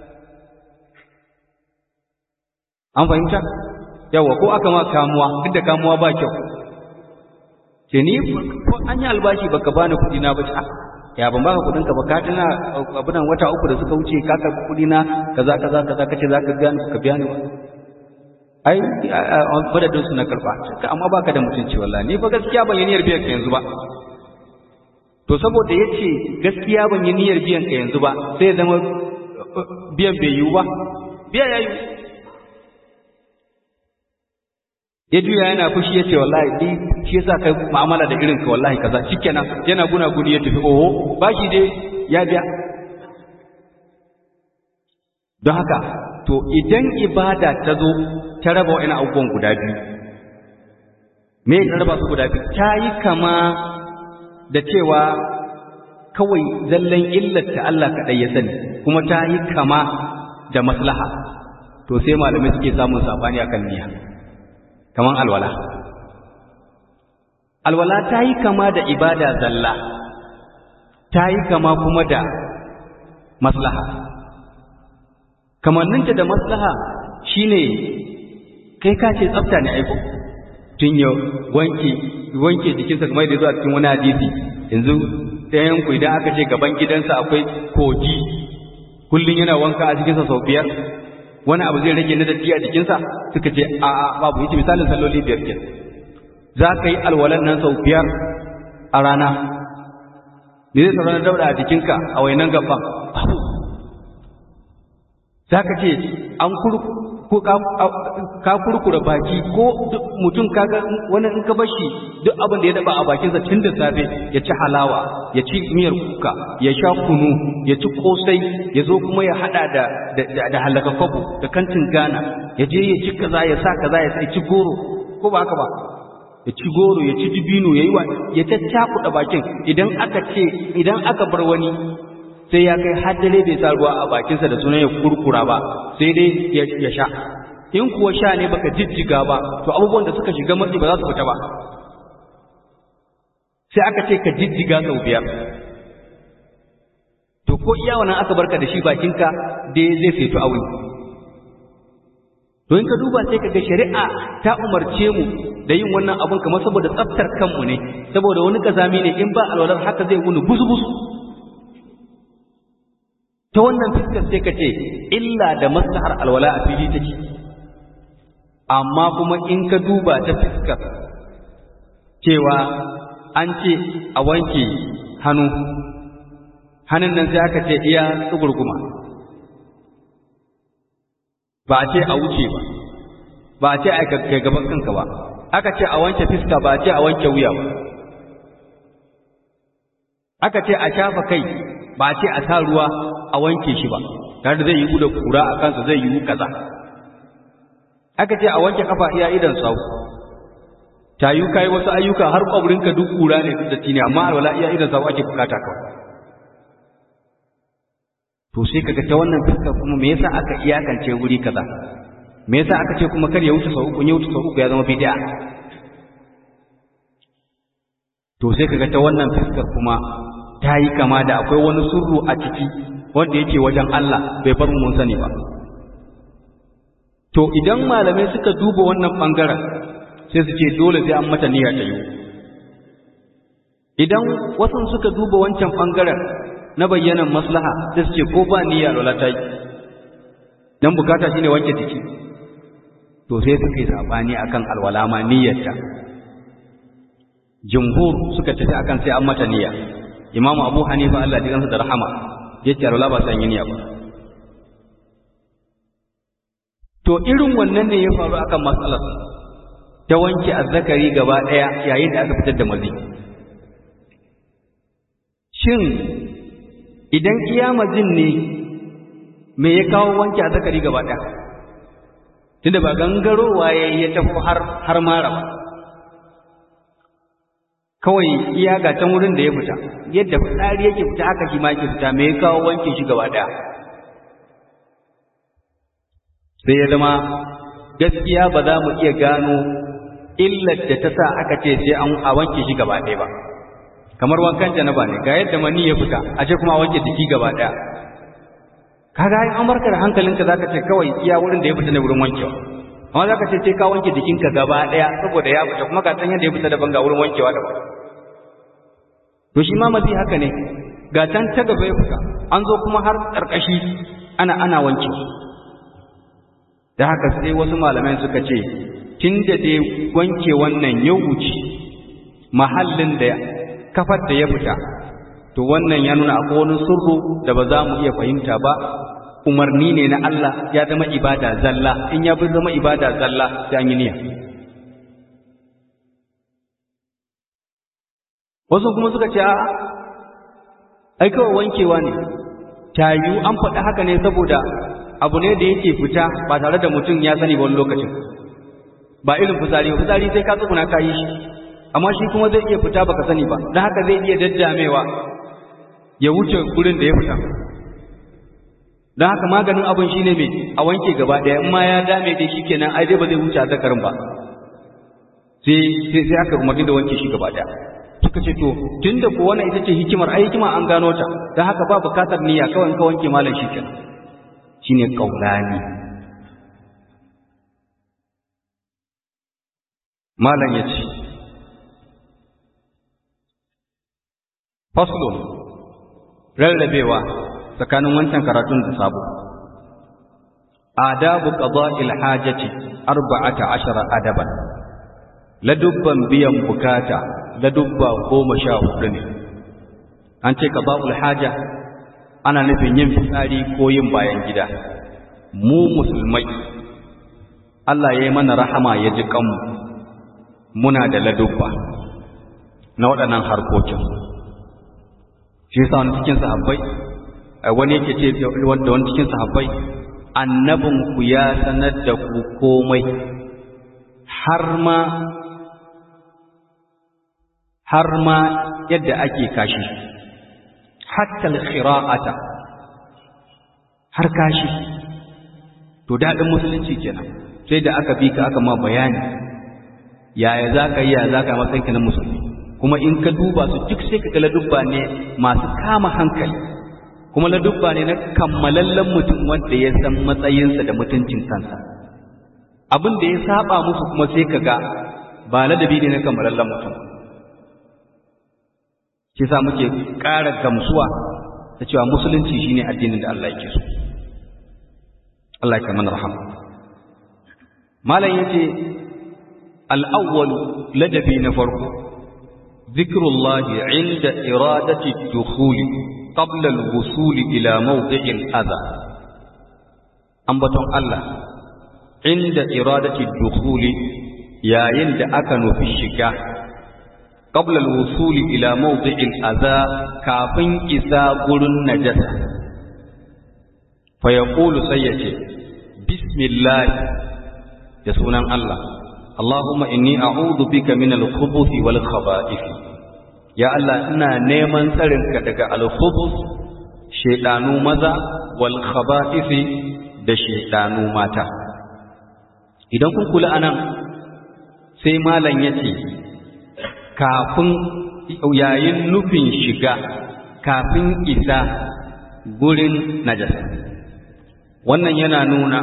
S1: an fahimta yawa ko aka ma kamuwa duk da kamuwa ba kyau ce ni ko an yi albashi baka bani kuɗi na ba ya ban baka kuɗin ka ba ka tana abunan wata uku da suka wuce ka karɓi kuɗi na kaza kaza kaza kace za ka biya ni ka biya ni ba ai madadin su na karɓa amma baka da mutunci wallahi ni fa gaskiya ban yi niyyar biyan ka yanzu ba to saboda yace gaskiya ban yi niyyar biyan ka yanzu ba sai zama biyan bai yiwu ba biya ya yiwu ya juya yana fushi ya ce wallahi ni shi yasa kai mu'amala da irin ka wallahi kaza shikenan yana guna guni ya tafi oho bashi dai ya biya don haka to idan ibada ta zo ta raba wa'ina abubuwan guda biyu me ta raba su guda biyu ta yi kama da cewa kawai zallan illarta Allah kaɗai ya sani kuma ta yi kama da maslaha to sai malamai suke samun sabani akan niyya kaman alwala alwala ta yi kama da ibada zalla ta yi kama kuma da maslaha kamanninta da maslaha shine kai ka ce tsafta ne aiko tun yau wanke wanke jikinsa kamar da zuwa cikin wani hadisi yanzu ɗayan ku idan aka ce gaban gidansa akwai kogi kullum yana wanka a jikinsa sau biyar wani abu zai rage na datti a jikinsa suka ce a a babu yace misalin salloli biyar ke za ka yi alwalan nan sau biyar a rana me zai sauran dauda a jikinka a wainan gaban babu za ka ce an ko ka kurkura baki ko mutum kaga wani in ka bashi duk abin da ya daba a bakinsa tun da safe ya ci halawa ya ci miyar kuka ya sha kunu ya ci kosai ya zo kuma ya hada da da halaka kwabo da kantin gana ya je ya ci kaza ya sa kaza ya ci goro ko ba haka ba ya ci goro ya ci dibino ya yi wa ya caccakuɗa bakin idan aka ce idan aka bar wani sai ya kai har dare bai sa ruwa a bakinsa da sunan ya kurkura ba sai dai ya sha in kuwa sha ne baka jijjiga ba to abubuwan da suka shiga matsi ba za su fita ba sai aka ce ka jijjiga sau biyar to ko iya wannan aka barka da shi bakinka dai zai fetu aure to in ka duba sai ka ga shari'a ta umarce mu da yin wannan abun kamar saboda tsaftar kanmu ne saboda wani kazami ne in ba alwalar haka zai wuni busu-busu ta wannan fuskar sai ka ce illa da maslahar alwala a fili take amma kuma in ka duba ta fuskar cewa an ce a wanke hannu hannun nan sai aka ce iya tsugurguma ba a ce a wuce ba ba a ce a kai gaban kanka ba aka ce a wanke fuska ba a ce a wanke wuya ba aka ce a shafa kai ba a ce a sa ruwa a wanke shi ba tare da zai yi da kura a kansa zai yi kaza aka ce a wanke kafa iya idan sau ta yi kai wasu ayyuka har kwabrinka duk kura ne da tini amma alwala iya idan sau ake bukata kawai to sai kaga ta wannan fuskar kuma me yasa aka iyakance wuri kaza me yasa aka ce kuma kar ya wuce sau uku ya wuce sau uku ya zama bid'a to sai kaga ta wannan fuskar kuma ta yi kama da akwai wani surru a ciki wanda yake wajen Allah bai bar mun sani ba to idan malamai suka duba wannan bangaren sai su ce dole sai an mata niyya ta yi idan wasu suka duba wancan bangaren na bayyanan maslaha sai su ce ko ba niyya lola ta yi dan bukata shine wanke jiki to sai suka yi sabani akan alwala ma niyyarta jumhur suka tafi akan sai an mata niyya imamu abu hanifa Allah ya gansa da rahama yace alwala ba san yin niyya ba to irin wannan ne ya faru akan matsalar ta wanke azzakari gaba daya yayin da aka fitar da mazi shin idan iya mazin ne me ya kawo wanke azzakari gaba daya tunda ba gangarowa ya ya tafi har har mara ba kawai iya ga can wurin da ya fita yadda fitsari yake fita haka shi ma yake fita me ya kawo wanke shi gaba daya sai ya zama gaskiya ba za mu iya gano illar da ta sa aka ce sai an a wanke shi gaba ɗaya ba kamar wankan janaba ne ga yadda mani ya fita a ce kuma a wanke jiki gaba ɗaya kaga ai an barka da hankalinka zaka ce kawai iya wurin da ya fita ne wurin wankewa amma zaka ce sai ka wanke jikinka gaba ɗaya saboda ya fita kuma ka san yadda ya fita daban ga wurin wankewa daban to shi ma mazi haka ne ga can ta gaba ya fita an zo kuma har ƙarƙashi ana ana wankewa da haka sai wasu malamai suka ce tun da dai wanke wannan ya wuce mahallin da kafar da ya fita to wannan ya nuna akwai wani surru da ba za mu iya fahimta ba umarni ne na Allah ya zama ibada zalla in ya bi zama ibada zalla sai an yi niyya wasu kuma suka ce a ai kawai wankewa ne tayu an faɗi haka ne saboda abu ne da yake fita ba tare da mutum ya sani ba wani lokacin ba irin fitsari ba fitsari sai ka tsuguna ka yi shi amma shi kuma zai iya fita baka sani ba don haka zai iya daddamewa ya wuce gurin da ya fita don haka maganin abin shine mai a wanke gaba ɗaya in ma ya dame dai shi kenan ai dai ba zai wuce a zakarin ba sai sai aka umarni da wanke shi gaba ɗaya suka ce to tunda ko wannan ita ce hikimar ai hikima an gano ta don haka ba bukatar niyya kawai ka wanke malam shi kenan shine kaulani malam ya ce faslun rarrabewa tsakanin wancan karatun da sabo adabu qada'il hajati arba'ata ashara adaban ladubban biyan bukata ladubba goma sha hudu ne an ce qada'ul haja ana nufin yin fitsari ko yin bayan gida mu musulmai Allah ya yi mana rahama ya ji kanmu muna da ladubba na waɗannan harkokin shi yasa wani cikin sahabbai wani yake ce da wani cikin sahabbai annabin ku ya sanar da ku komai har ma har ma yadda ake kashi hatta al-khira'ata har kashi to dadin musulunci kenan sai da aka bi ka aka ma bayani yaya za ka yi ya za ka matsayinka na musulmi kuma in ka duba su duk sai ka ga ladubba ne masu kama hankali kuma ladubba ne na kammalallen mutum wanda ya san matsayinsa da mutuncin kansa abin da ya saba musu kuma sai ka ga ba ladabi ne na kammalallen mutum shi sa muke ƙara gamsuwa da cewa musulunci shine addinin da Allah yake so Allah ya mana rahama malam yace al-awwal ladabi na farko zikrullahi inda iradati dukhuli qabla al-wusul ila mawdi'i al-adha ambaton Allah inda iradati dukhuli yayin da aka nufi shiga qabla al-wusul ila mawdi'i al-adha kafin isa gurin najasa fa yaqulu sayyace bismillah da sunan Allah Allahumma inni a'udhu bika min al-khubuthi wal khaba'ith ya Allah ina neman tsarinka daga al-khubuth shaytanu maza wal khaba'ith da shaytanu mata idan kun kula anan sai malam yace kafin yayin nufin shiga kafin isa gurin najasa wannan yana nuna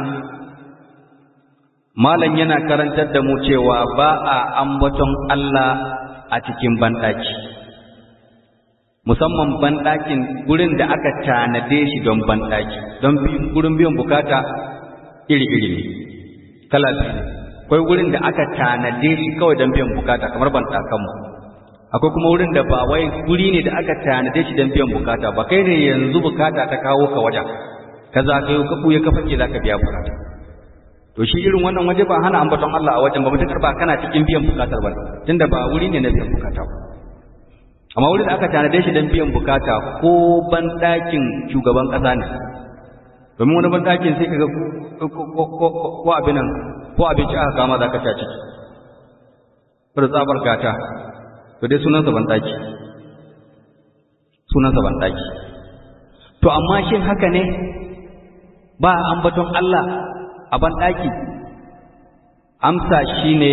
S1: malam yana karantar da mu cewa ba a ambaton Allah a cikin banɗaki musamman banɗakin gurin da aka tanade shi don banɗaki don gurin biyan bukata iri-iri ne kala biyu akwai wurin da aka tanade shi kawai don biyan bukata kamar banɗakanmu akwai kuma wurin da ba wai guri ne da aka tanade shi don biyan bukata ba kai ne yanzu bukata ta kawo ka wajen ka zagayo ka buya ka fake za ka biya bukata to shi irin wannan waje ba hana ambaton Allah a wajen ba mutakar ba kana cikin biyan bukatar ba tunda ba wuri ne na biyan bukata ba amma wurin da aka tanade shi don biyan bukata ko ban ɗakin shugaban ƙasa ne domin wani banɗakin sai ka ga ko abinan ko abinci aka kama za ka ci ciki da tsabar gata to dai sunansa banɗaki sunansa banɗaki to amma shin haka ne ba ambaton Allah a banɗaki amsa shine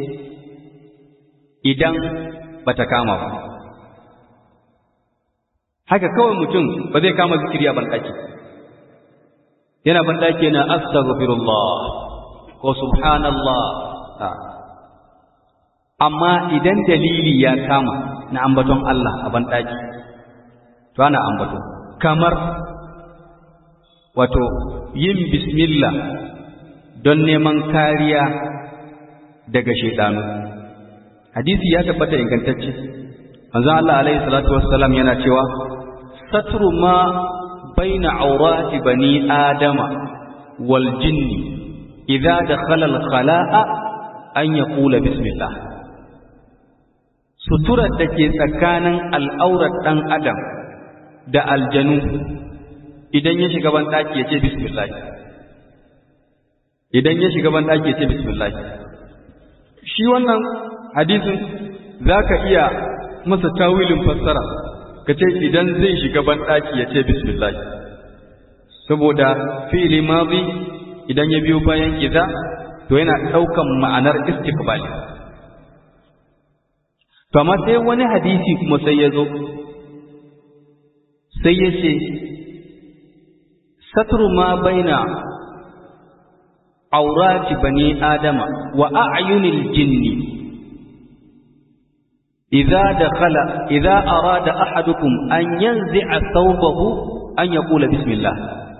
S1: idan bata kama ba haka kawai mutum ba zai kama zikiri a banɗaki yana banɗaki yana astaghfirullah ko subhanallah amma idan dalili ya kama na ambaton Allah a banɗaki to ana ambato kamar wato yin bismillah don neman kariya daga shaidanu hadisi ya tabbata ingantacce manzo Allah alaihi salatu wassalam yana cewa satru ma baina aurati bani adama wal jinni idza dakhala al khala'a an yaqula bismillah suturar da ke tsakanin al'aurar ɗan adam da aljanu idan ya shiga banɗaki ya ce bismillah idan ya shiga banɗaki ya ce bismillah shi wannan hadisin za ka iya masa tawilin fassara ka ce idan zai shiga banɗaki ya ce bismillah saboda fi'ili mazi idan ya biyo bayan iza to yana ɗaukan ma'anar istiqbali to amma sai wani hadisi kuma sai ya zo sai ya ce satru ma baina aurati bani adama wa a'yunil jinni idza dakhala idza arada ahadukum an yanzi'a thawbahu an yaqula bismillah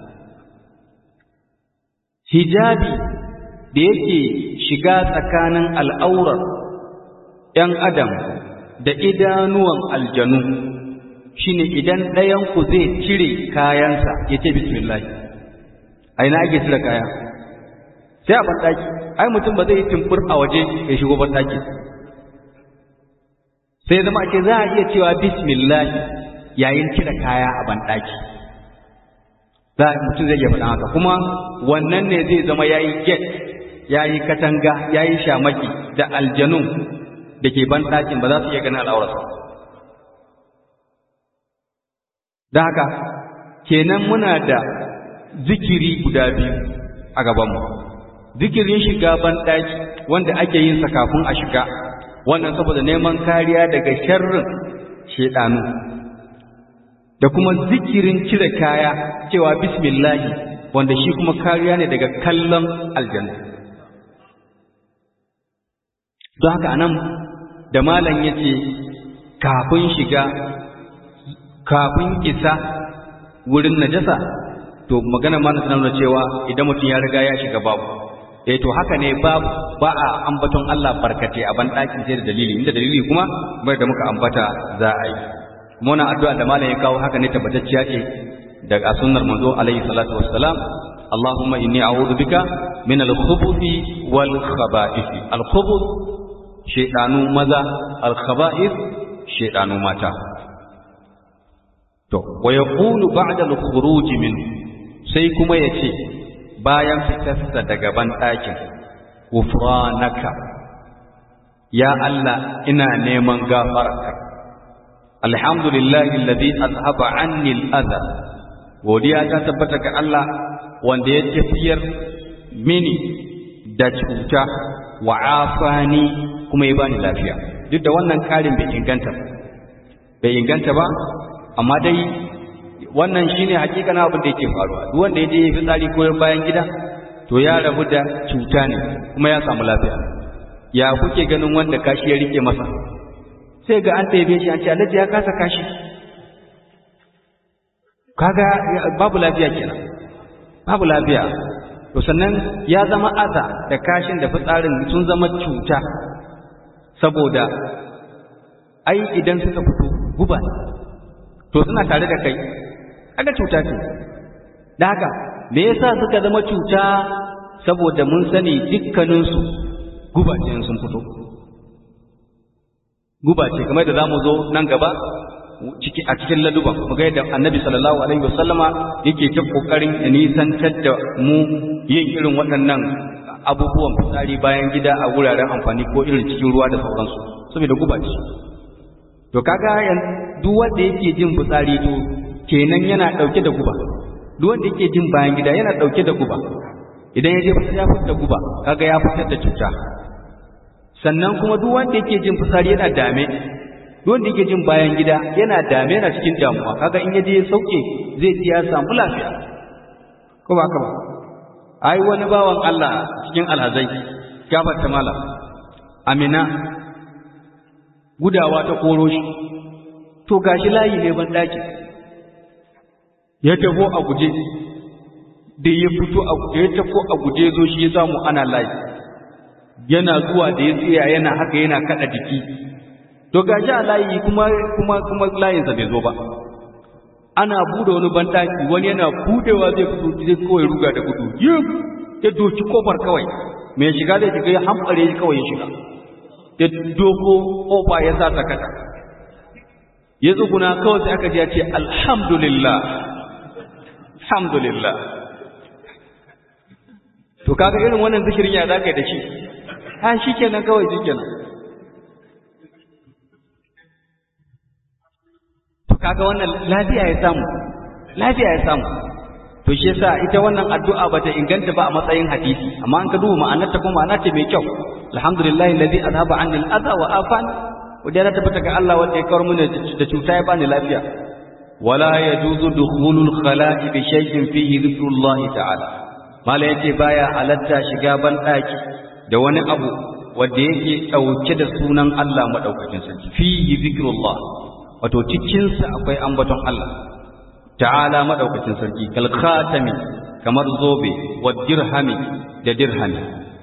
S1: hijabi da yake shiga tsakanin al'aurar ‘yan adam da idanuwan aljanu shine idan ɗayanku zai cire kayansa ya ce bismillah a ina ake cire kaya sai a banɗaki ai mutum ba zai yi tumfur a waje ya shigo banɗaki sai zama ake za a iya cewa bismillah yayin cire kaya a banɗaki za mutum zai iya faɗa haka kuma wannan ne zai zama ya yi get ya yi katanga ya yi shamaki da aljanun da ke ban ɗakin ba za su iya ganin al'aurarsa. Da haka, kenan muna da zikiri guda biyu a gabanmu. Zikirin shiga ban ɗaki wanda ake yin sa kafin a shiga, wannan saboda neman kariya daga sharrin shaidanu. Da kuma zikirin cire kaya cewa bismillahi wanda shi kuma kariya ne daga kallon aljanna. Don haka anan da malam ya ce kafin shiga kafin isa wurin najasa to magana ma na nuna cewa idan mutum ya riga ya shiga babu eh to haka ne babu ba a ambaton Allah barkate a ban ɗakin sai da dalili inda dalili kuma bai da muka ambata za a yi kuma wannan addu'a da malam ya kawo haka ne tabbatacciya ce daga sunnar manzo alaihi salatu wassalam اللهم إني أعوذ بك من الخبث والخبائث الخبث shaidanu maza alkhaba'ir shaidanu mata to wa yaqulu ba'da al-khuruj min sai kuma yace bayan fitarsa daga ban ɗakin ghufranaka ya Allah ina neman gafararka alhamdulillahi alladhi azhaba anni al-adha godiya ta tabbata ga Allah wanda ya tafiyar mini da cuta wa afani kuma ya bani lafiya duk da wannan karin bai inganta bai inganta ba amma dai wannan shine hakikanin abin da yake faruwa duk wanda ya je ya fitsari ko bayan gida to ya rabu da cuta ne kuma ya samu lafiya ya kuke ganin wanda kashi ya rike masa sai ga an taibe shi an ce alhaji ya kasa kashi kaga babu lafiya kenan babu lafiya to sannan ya zama aza da kashin da fitsarin sun zama cuta saboda ai idan suka fito guba to suna tare da kai kaga cuta ce da haka me yasa suka zama cuta saboda mun sani dukkaninsu guba ce sun fito guba ce kamar da zamu zo nan gaba ciki a cikin laduban mu ga yadda annabi sallallahu alaihi wasallama yake ta kokarin ya nisantar da mu yin irin waɗannan abubuwan fitsari bayan gida a wuraren amfani ko irin cikin ruwa da sauransu saboda guba ce to kaga duk wanda yake jin fitsari to kenan yana dauke da guba duk wanda yake jin bayan gida yana dauke da guba idan ya je ya fitar da guba kaga ya fitar da cuta sannan kuma duk wanda yake jin fitsari yana dame duk wanda yake jin bayan gida yana dame yana cikin damuwa kaga in ya je ya sauke zai ji ya samu lafiya ko ba haka ba ai wani bawan Allah cikin alhazai gafarta malam amina gudawa ta koro shi to gashi layi ne ban daki ya tafo a guje da ya fito a guje ya tafo a guje zo shi ya samu ana layi yana zuwa da ya tsaya yana haka yana kada jiki to gashi a layi kuma kuma kuma layinsa bai zo ba ana bude wani bandaki wani yana budewa zai fito zai kawai ruga da gudu yin ya doki kofar kawai mai shiga zai shiga ya hamɓare shi kawai ya shiga ya doko kofa ya sa sakata ya tsuguna kawai sai aka ji ya ce alhamdulillah alhamdulillah to kaga irin wannan zikirin ya za ka yi da shi ha shi kenan kawai shi kenan to kaga wannan lafiya ya samu lafiya ya samu to shi yasa ita wannan addu'a bata inganta ba a matsayin hadisi amma an ka duba ma'anarta kuma ma'ana ce mai kyau alhamdulillahi alladhi azhaba anni al-adha wa afani wajen tabbata ga Allah wanda ya kawar mini da cuta ya bani lafiya wala yajuzu dukhulul khala'i bi shay'in fihi dhikrullah ta'ala mala yace baya halatta shiga ban daki da wani abu wanda yake dauke da sunan Allah madaukakin sarki fihi dhikrullah wato cikin sa akwai ambaton Allah ta'ala madaukakin sarki kal khatami kamar zobe wa dirhami da dirhami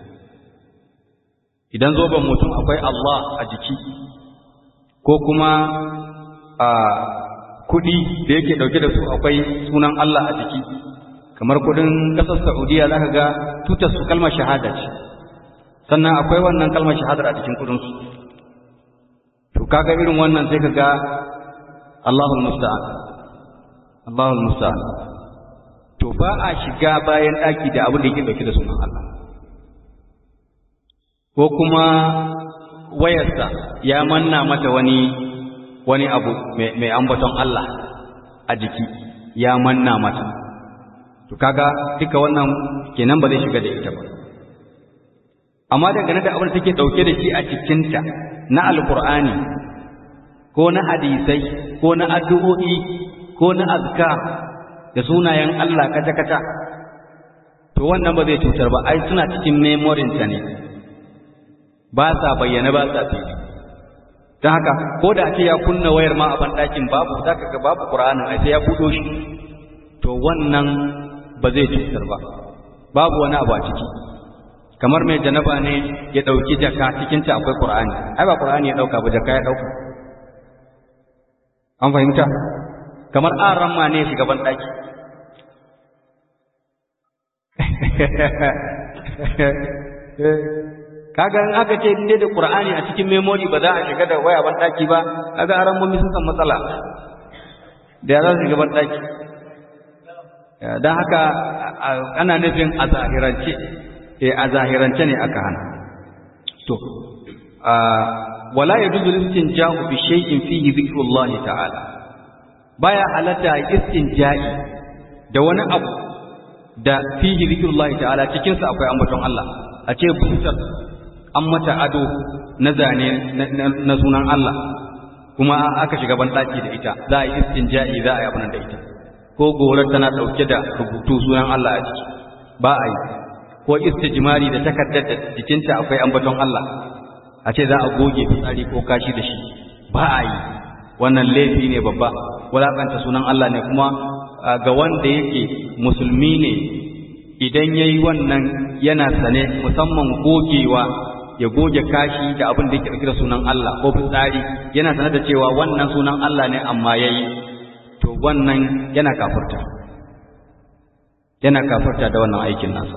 S1: idan zoben mutum akwai Allah a jiki ko kuma a kudi da yake dauke da su akwai sunan Allah a jiki kamar kudin kasar Saudiya zaka ga tutar su kalmar shahada ce sannan akwai wannan kalmar shahadar a cikin kudin su to kaga irin wannan sai kaga Allahul musta'an Allahul musta'an to ba a shiga bayan daki da abin da yake dauke da sunan Allah ko kuma wayarsa ya manna mata wani wani abu mai ambaton Allah a jiki ya manna mata to kaga duka wannan kenan ba zai shiga da ita ba amma dangane da abin da take dauke da shi a cikinta na alqur'ani ko na hadisai ko na addu'o'i ko na azkar da sunayen Allah kata-kata to wannan ba zai cutar ba ai suna cikin memorin ta ne ba sa bayyana ba sa fili don haka ko da ake ya kunna wayar ma a banɗakin babu za ka ga babu ƙura'anin a sai ya buɗo shi to wannan ba zai cutar ba babu wani abu a ciki kamar mai janaba ne ya ɗauki jaka cikinta akwai ƙura'ani ai ba ƙura'ani ya ɗauka ba jaka ya ɗauka an fahimta kamar an ramma ne shiga banɗaki kaga in aka ce inda da Qur'ani a cikin memory ba za a shiga da waya ban daki ba kaga aran mummi sun san matsala da za su shiga ban daki dan haka ana nufin a zahirance eh a zahirance ne aka hana to wala yajuzu istinja'u bi shay'in fihi dhikrullah ta'ala baya halatta istinja'i da wani abu da fihi dhikrullah ta'ala cikin sa akwai ambaton Allah a ce busar an mata ado na zane na sunan Allah kuma aka shiga banɗaki da ita za a yi istinja'i za a yi abin da ita ko gorar tana ɗauke da rubutu sunan Allah a ciki ba a yi ko istijmari da takardar da jikinta akwai ambaton Allah a ce za a goge fitsari ko kashi da shi ba a yi wannan laifi ne babba wulaƙanta sunan Allah ne kuma ga wanda yake musulmi ne idan ya yi wannan yana sane musamman gogewa ya goge kashi da abin da yake ɗauke da sunan Allah ko fitsari yana sanar da cewa wannan sunan Allah ne amma ya yi to wannan yana kafurta yana kafurta da wannan aikin nasa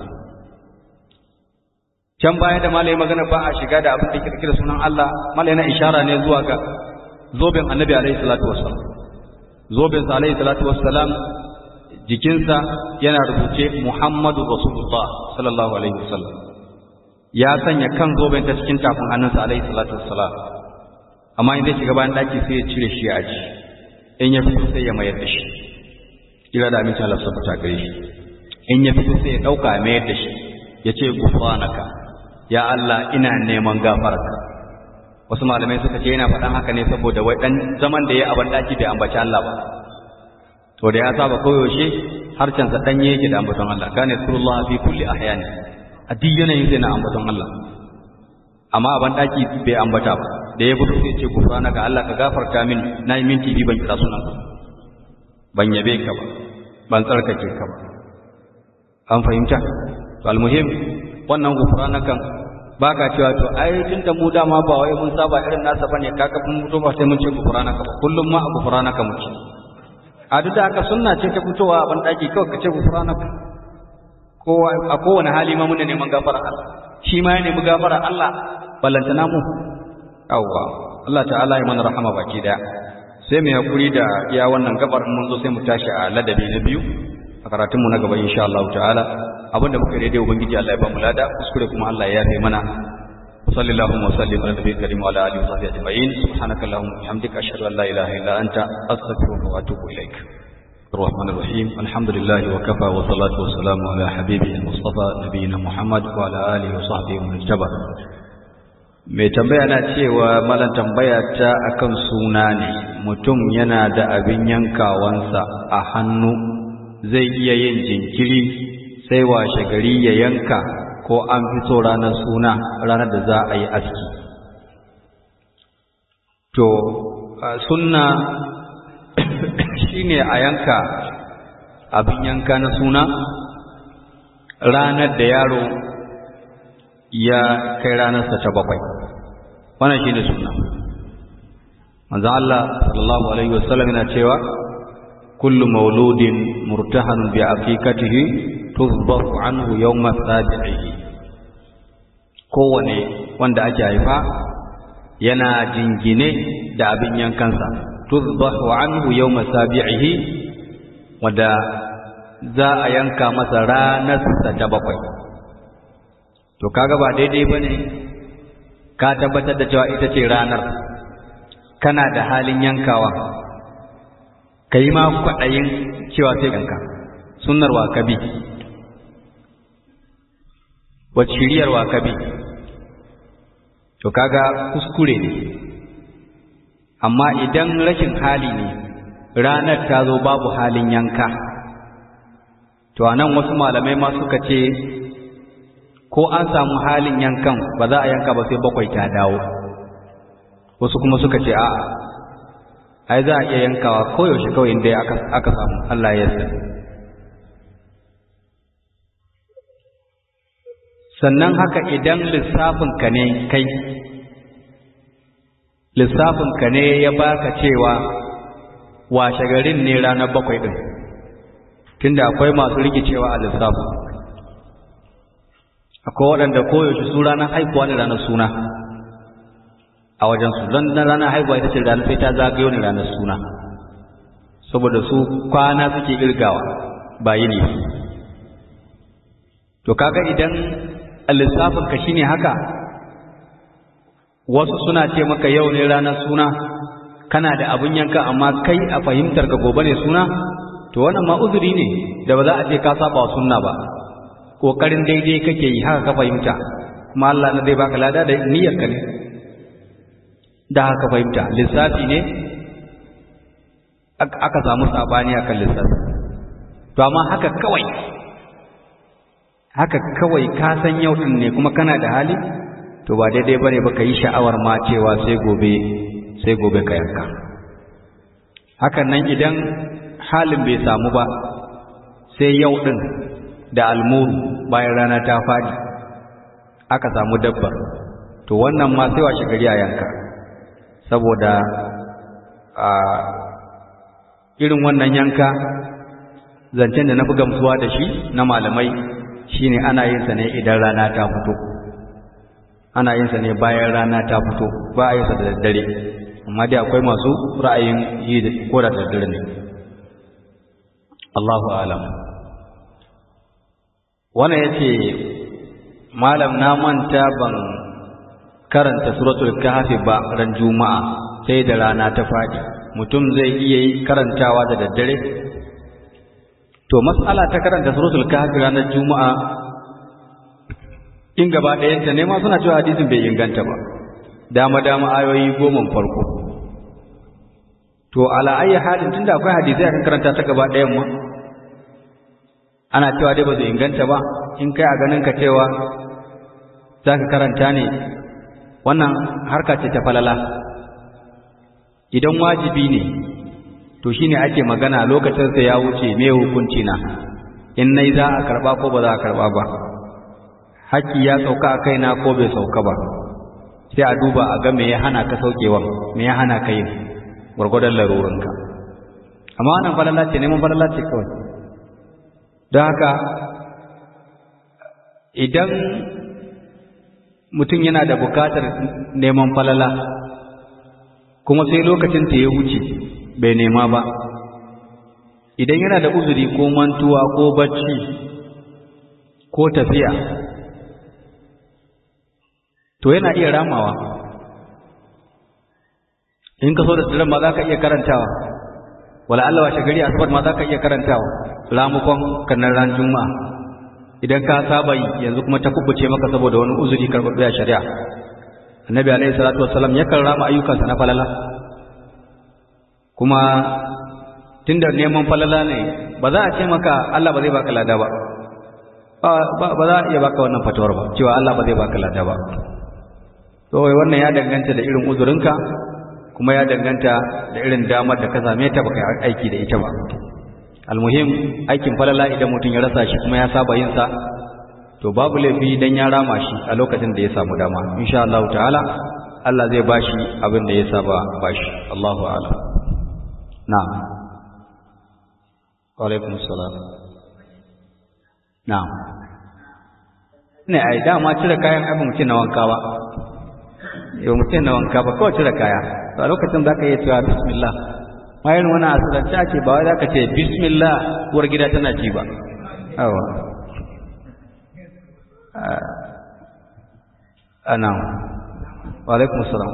S1: can baya da malai magana ba a shiga da abin da yake ɗauke da sunan Allah malai na ishara ne zuwa ga zoben annabi alaihi salatu wassalam zoben sa alaihi salatu wassalam jikinsa yana rubuce Muhammadu Rasulullah sallallahu alaihi wasallam ya sanya kan zoben ta cikin tafin hannunsa alaihi salatu wassalam amma in zai shiga bayan daki sai ya cire shi a ji in ya fito sai ya mayar da shi kira da amincin Allah sabata gare shi in ya fito sai ya dauka ya mayar da shi ya ce gufranaka ya Allah ina neman gafararka wasu malamai suka ce yana faɗan haka ne saboda wai dan zaman da ya a ban daki bai ambaci Allah ba to da ya saba koyaushe harcensa danye yake da ambaton Allah kana surullah fi kulli ahyani a duk yanayin sai na ambaton Allah amma a ban daki bai ambata ba da ya fito sai ce gufrana ga Allah ka gafarta min na yi minti biyu ban kira sunan ka ban yabe ka ba ban tsarkake ka ba an fahimta to almuhim wannan gufrana kan baka cewa to ai tunda mu dama ba wai mun saba irin nasa bane kaka mun mutu ba sai mun ce gufrana ka ba kullum ma a gufrana ka muke a duk da haka sunna ce ta fitowa a ban daki kawai ka ce gufrana ka kowa a kowane hali ma muna neman gafara Allah shi ma ya nemi gafara Allah ballantana mu yawwa Allah ta'ala ya mana rahama baki daya sai mu hakuri da iya wannan gabar mun zo sai mu tashi a ladabi na biyu a karatun mu na gaba insha Allah ta'ala abinda muka daidai ubangiji Allah ya ba mu lada kuskure kuma Allah ya yafe mana صلى الله وسلم على النبي الكريم وعلى اله وصحبه اجمعين سبحانك اللهم وبحمدك اشهد ان لا اله الا انت استغفرك واتوب اليك الرحمن الرحيم الحمد لله وكفى والصلاة والسلام على حبيبه المصطفى نبينا محمد وعلى آله وصحبه ومن اتبع mai tambaya na cewa malan tambaya ta akan suna ne mutum yana da abin yankawansa a hannu zai iya yin jinkiri sai washe gari ya yanka ko an fito ranar suna ranar da za a yi aski to sunna shine a yanka abin yanka na suna ranar da yaro ya kai ranarsa ta bakwai wannan shine suna manzo Allah sallallahu alaihi wasallam yana cewa kullu mauludin murtahan bi aqiqatihi tuzbahu anhu yawma sabihi kowane wanda ake haifa yana jingine da abin yankansa tuzbahu anhu yawma sabihi wanda za a yanka masa ranarsa ta bakwai to kaga ba daidai bane ka tabbatar da cewa ita ce ranar kana da halin yankawa ka yi ma kwaɗayin cewa sai yanka sunnar wa kabi wacce shiriyar wa kabi to kaga kuskure ne amma idan rashin hali ne ranar ta zo babu halin yanka to anan wasu malamai ma suka ce ko an samu halin yankan ba za a yanka ba sai bakwai ta dawo wasu kuma suka ce a'a ai za a iya yankawa koyaushe kawai inda aka samu Allah ya sani sannan haka idan lissafinka ne kai lissafinka ne ya baka cewa washe garin ne ranar bakwai ɗin tunda akwai masu rikicewa a lissafin akwai waɗanda koyaushe su ranar haihuwa ne ranar suna a wajensu don na ranar haihuwa ita ce ranar sai ta zagayo ne ranar suna saboda su kwana suke irgawa ba yi ne to kaga idan lissafinka shine haka wasu suna ce maka yau ne ranar suna kana da abin yanka amma kai a fahimtar ka gobe ne suna to wannan ma uzuri ne da ba za a ce ka saba wa sunna ba kokarin daidai kake yi haka ka fahimta kuma Allah na zai baka lada da niyyar ka ne da haka fahimta lissafi ne aka samu sabani akan lissafi to amma haka kawai haka kawai ka san yau din ne kuma kana da hali to ba daidai bane ba ka yi sha'awar ma cewa sai gobe sai gobe ka yanka hakan nan idan halin bai samu ba sai yau din da almuru bayan rana ta fadi aka samu dabbar to wannan ma sai washe gari a yanka saboda a irin wannan yanka zancen da na fi gamsuwa da shi na malamai shine ana yin sa ne idan rana ta fito ana yin sa ne bayan rana ta fito ba a yin sa da daddare amma dai akwai masu ra'ayin yi da ko da daddare ne Allahu alam wannan yace malam na manta ban karanta suratul kahfi ba ran juma'a sai da rana ta fadi mutum zai iya yi karantawa da daddare to mas'ala ta karanta suratul kahfi ranar juma'a in gaba ɗayanta ne ma suna cewa hadisin bai inganta ba dama dama ayoyi goma farko to ala ayi halin tunda akwai hadisi akan karanta ta gaba ɗayan ma ana cewa dai ba zai inganta ba in kai a ganin ka cewa za ka karanta ne wannan harka ce ta falala idan wajibi ne to shine ake magana lokacin sa ya wuce me hukunci na in nai za a karba ko ba za a karba ba haƙƙi ya sauka a kaina ko bai sauka ba sai a duba a ga me ya hana ka saukewa me ya hana ka yin gwargwadon larurinka amma wannan falala ce neman falala ce kawai don haka idan mutum yana da bukatar neman falala kuma sai lokacin ta ya wuce bai nema ba idan yana da uzuri ko mantuwa ko bacci ko tafiya to yana iya ramawa in ka so da tsirin ma za ka iya karantawa wala Allah washe gari asabar ma za ka iya karantawa ramukon kannan ran juma'a idan ka saba yi yanzu kuma ta kubuce maka saboda wani uzuri karɓar a shari'a annabi alaihi salatu wassalam yakan rama ayyukansa na falala kuma tunda neman falala ne ba za a ce maka Allah ba zai baka lada ba ba za a iya baka wannan fatawar ba cewa Allah ba zai baka lada ba to wannan ya danganta da irin uzurinka kuma ya danganta da irin damar da ka same ta baka aiki da ita ba almuhim aikin falala idan mutum ya rasa shi kuma ya saba yin sa to babu laifi dan ya rama shi a lokacin da ya samu dama insha Allah ta'ala Allah zai bashi abin da ya saba bashi Allahu a'lam na'am wa alaikum salam na'am ne ai dama cire kayan abin mutum na wanka ba yau mutum na wanka ba kawai cire kaya to a lokacin za ka iya cewa bismillah ma irin wani asirance ake ba wai za ka ce bismillah uwar gida tana ci ba awa ana wa alaikum salam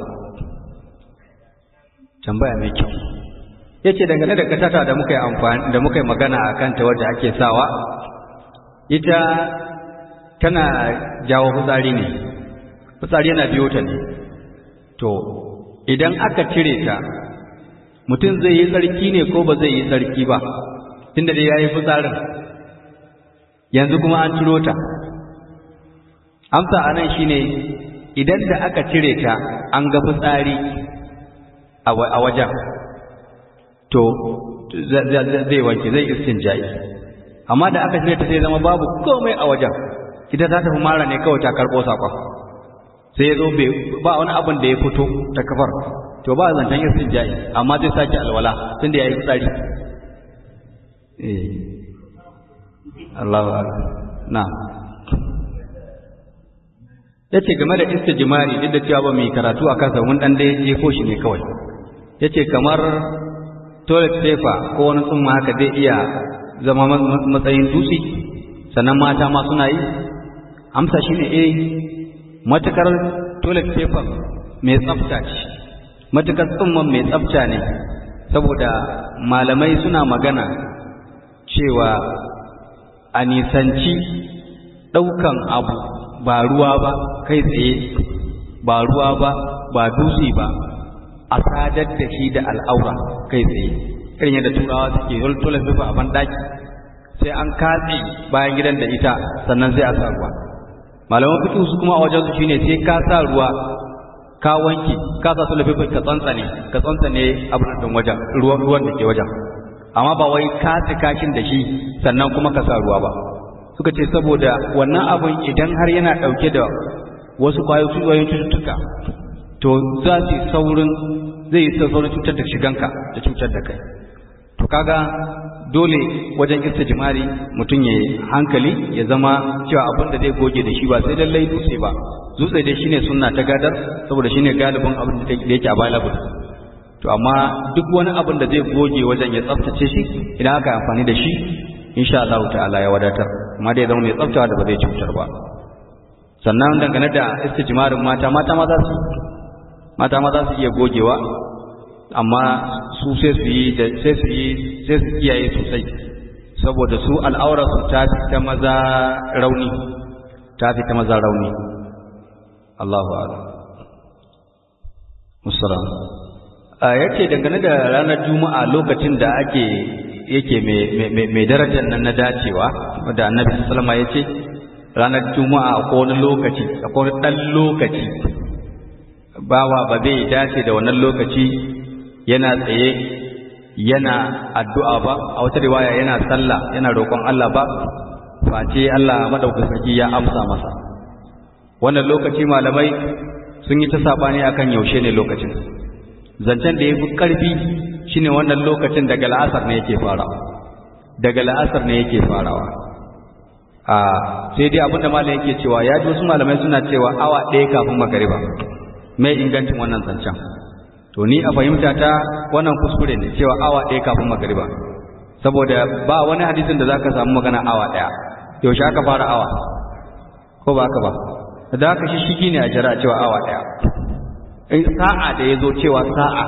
S1: tambaya mai kyau yace dangane da katata da muka yi amfani da muka yi magana a kanta wadda ake sawa ita tana jawo fitsari ne fitsari yana biyo ta ne to idan aka cire ta mutum zai yi tsarki ne ko ba zai yi tsarki ba tunda dai ya yi fitsarin yanzu kuma an ciro ta amsa a nan shine idan da aka cire ta an ga fitsari a wajen to zai wanke zai istinja'i amma da aka cire ta sai zama babu komai a wajen ita ta tafi mara ne kawai ta karɓo saƙon sai ya zo ba wani abin da ya fito ta kafar to ba zancen istin ja'i amma zai sake alwala tun da ya yi tsari Allahu na ya ce game da istijimari duk da cewa ba mai karatu a kansa mun dan da ya jefo shi ne kawai ya ce kamar toilet paper ko wani tsumma haka zai iya zama matsayin dutse sannan mata ma suna yi amsa shi ne eh matukar toilet paper mai tsafta ce matukar tsumman mai tsafta ne saboda malamai suna magana cewa a nisanci ɗaukan abu ba ruwa ba kai tsaye ba ruwa ba ba dutse ba a sadar da shi da al'aura kai tsaye irin yadda turawa suke yi toilet paper a banɗaki sai an katse bayan gidan da ita sannan sai a sa ruwa malaman fiqh su kuma a wajen su shine sai ka sa ruwa ka wanke ka sa su lafiya ka tsantsane ka tsantsane abin da wajen ruwan ruwan da ke wajen amma ba wai ka kashin da shi sannan kuma ka sa ruwa ba suka ce saboda wannan abun idan har yana dauke da wasu kwayoyin cututtuka to za su saurin zai yi saurin cutar da shiganka da cutar da kai to kaga dole wajen istijmari mutum ya hankali ya zama cewa abin da zai goge da shi ba sai lallai dutse ba dutse dai shine sunna ta gadar saboda shine galibin abin da yake available to amma duk wani abin da zai goge wajen ya tsaftace shi idan aka amfani da shi insha Allah ta'ala ya wadatar amma dai zama mai tsaftawa da ba zai cutar ba sannan dangane da istijmarin mata mata ma za su mata ma za su iya gogewa amma su sai su yi da sai su yi sai su kiyaye sosai saboda su al'aurar su ta fi ta maza rauni ta fi ta maza rauni Allahu a'lam musallam a yace dangane da ranar juma'a lokacin da ake yake mai darajar nan na dacewa da annabi sallama ya ce ranar juma'a ko wani lokaci ko wani ɗan lokaci bawa ba zai dace da wannan lokaci yana tsaye yana addu'a ba a wata riwaya yana sallah yana roƙon Allah ba face Allah madaukakin sarki ya amsa masa wannan lokaci malamai sun yi ta sabani akan yaushe ne lokacin zancen da ya fi ƙarfi shine wannan lokacin daga la'asar ne yake farawa daga la'asar ne yake farawa a sai dai abinda malam yake cewa ya ji wasu malamai suna cewa awa ɗaya kafin magariba mai ingancin wannan zancen to ni a fahimta ta wannan kuskure ne cewa awa ɗaya kafin magariba saboda ba wani hadisin da zaka samu magana awa ɗaya yaushe aka fara awa ko ba haka ba da haka shi shigi ne a jira cewa awa ɗaya in sa'a da ya zo cewa sa'a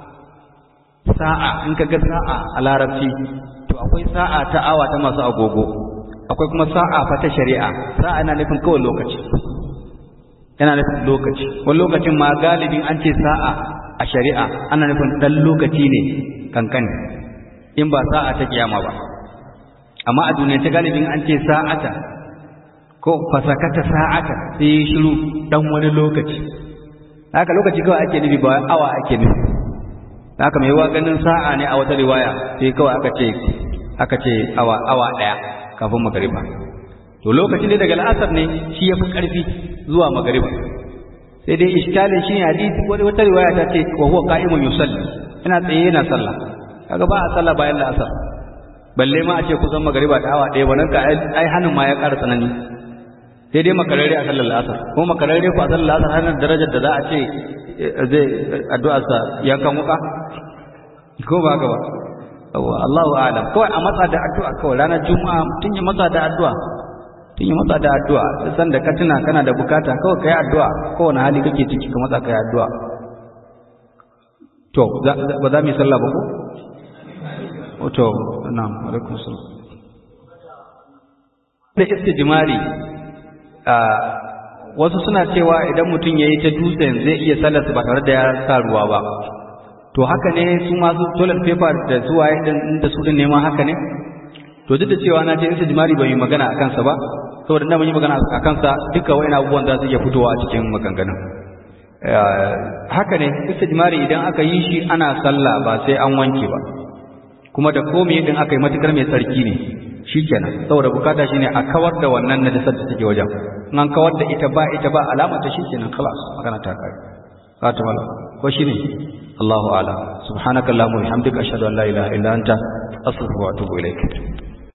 S1: sa'a in ka ga sa'a a larabci to akwai sa'a ta awa ta masu agogo akwai kuma sa'a fa ta shari'a sa'a na nufin kawai lokaci yana nufin lokaci wani lokacin ma galibin an ce sa'a a shari'a ana nufin ɗan lokaci ne kankani in ba sa'a ta kiyama ba amma a duniya ta galibin an ce sa'ata ko fasakata sa'ata sai yi shiru ɗan wani lokaci haka lokaci kawai ake nufi ba awa ake nufi haka mai wa ganin sa'a ne a wata riwaya sai kawai aka ce aka ce awa awa daya kafin magariba to lokaci ne daga la'asar ne shi yafi karfi zuwa magariba sai dai iskalin shi ne hadisi wata wata riwaya ta ce wa huwa qa'imun yusalli yana tsaye yana sallah kaga ba a sallah bayan la'asar balle ma a ce kusan magariba da awa daya wannan ka ai hannun ma ya ƙara tsanani sai dai makararre a sallar la'asar ko makararre ko a sallar la'asar har darajar da za a ce zai addu'arsa yankan wuka ko ba ka ba Allahu a'lam kawai a matsa da addu'a kawai ranar juma'a tun ya matsa da addu'a tun ya matsa da addu'a san da ka tuna kana da bukata kawai kai addu'a kowane hali kake ciki ka matsa kai addu'a to ba za mu yi sallah ba ko to na'am alaikum salam da istijmari wasu suna cewa idan mutum ya yi ta dutsen zai iya sallarsa ba tare da ya sa ruwa ba to haka ne su masu toilet paper da su waye din da su din neman haka ne to duk da cewa na ce istijmari bai yi magana a kansa ba saboda na mun yi magana a kansa duka wa'ina abubuwan za su iya fitowa a cikin maganganun haka ne istijmari idan aka yi shi ana sallah ba sai an wanke ba kuma da komai din aka yi matukar mai tsarki ne shikenan saboda bukata shine a kawar da wannan najasar da take wajen in an kawar da ita ba ita ba alama ta shikenan khalas magana ta kai fatima ko shine Allahu a'lam subhanakallahumma wa bihamdika ashhadu an la ilaha illa anta astaghfiruka wa atubu ilaik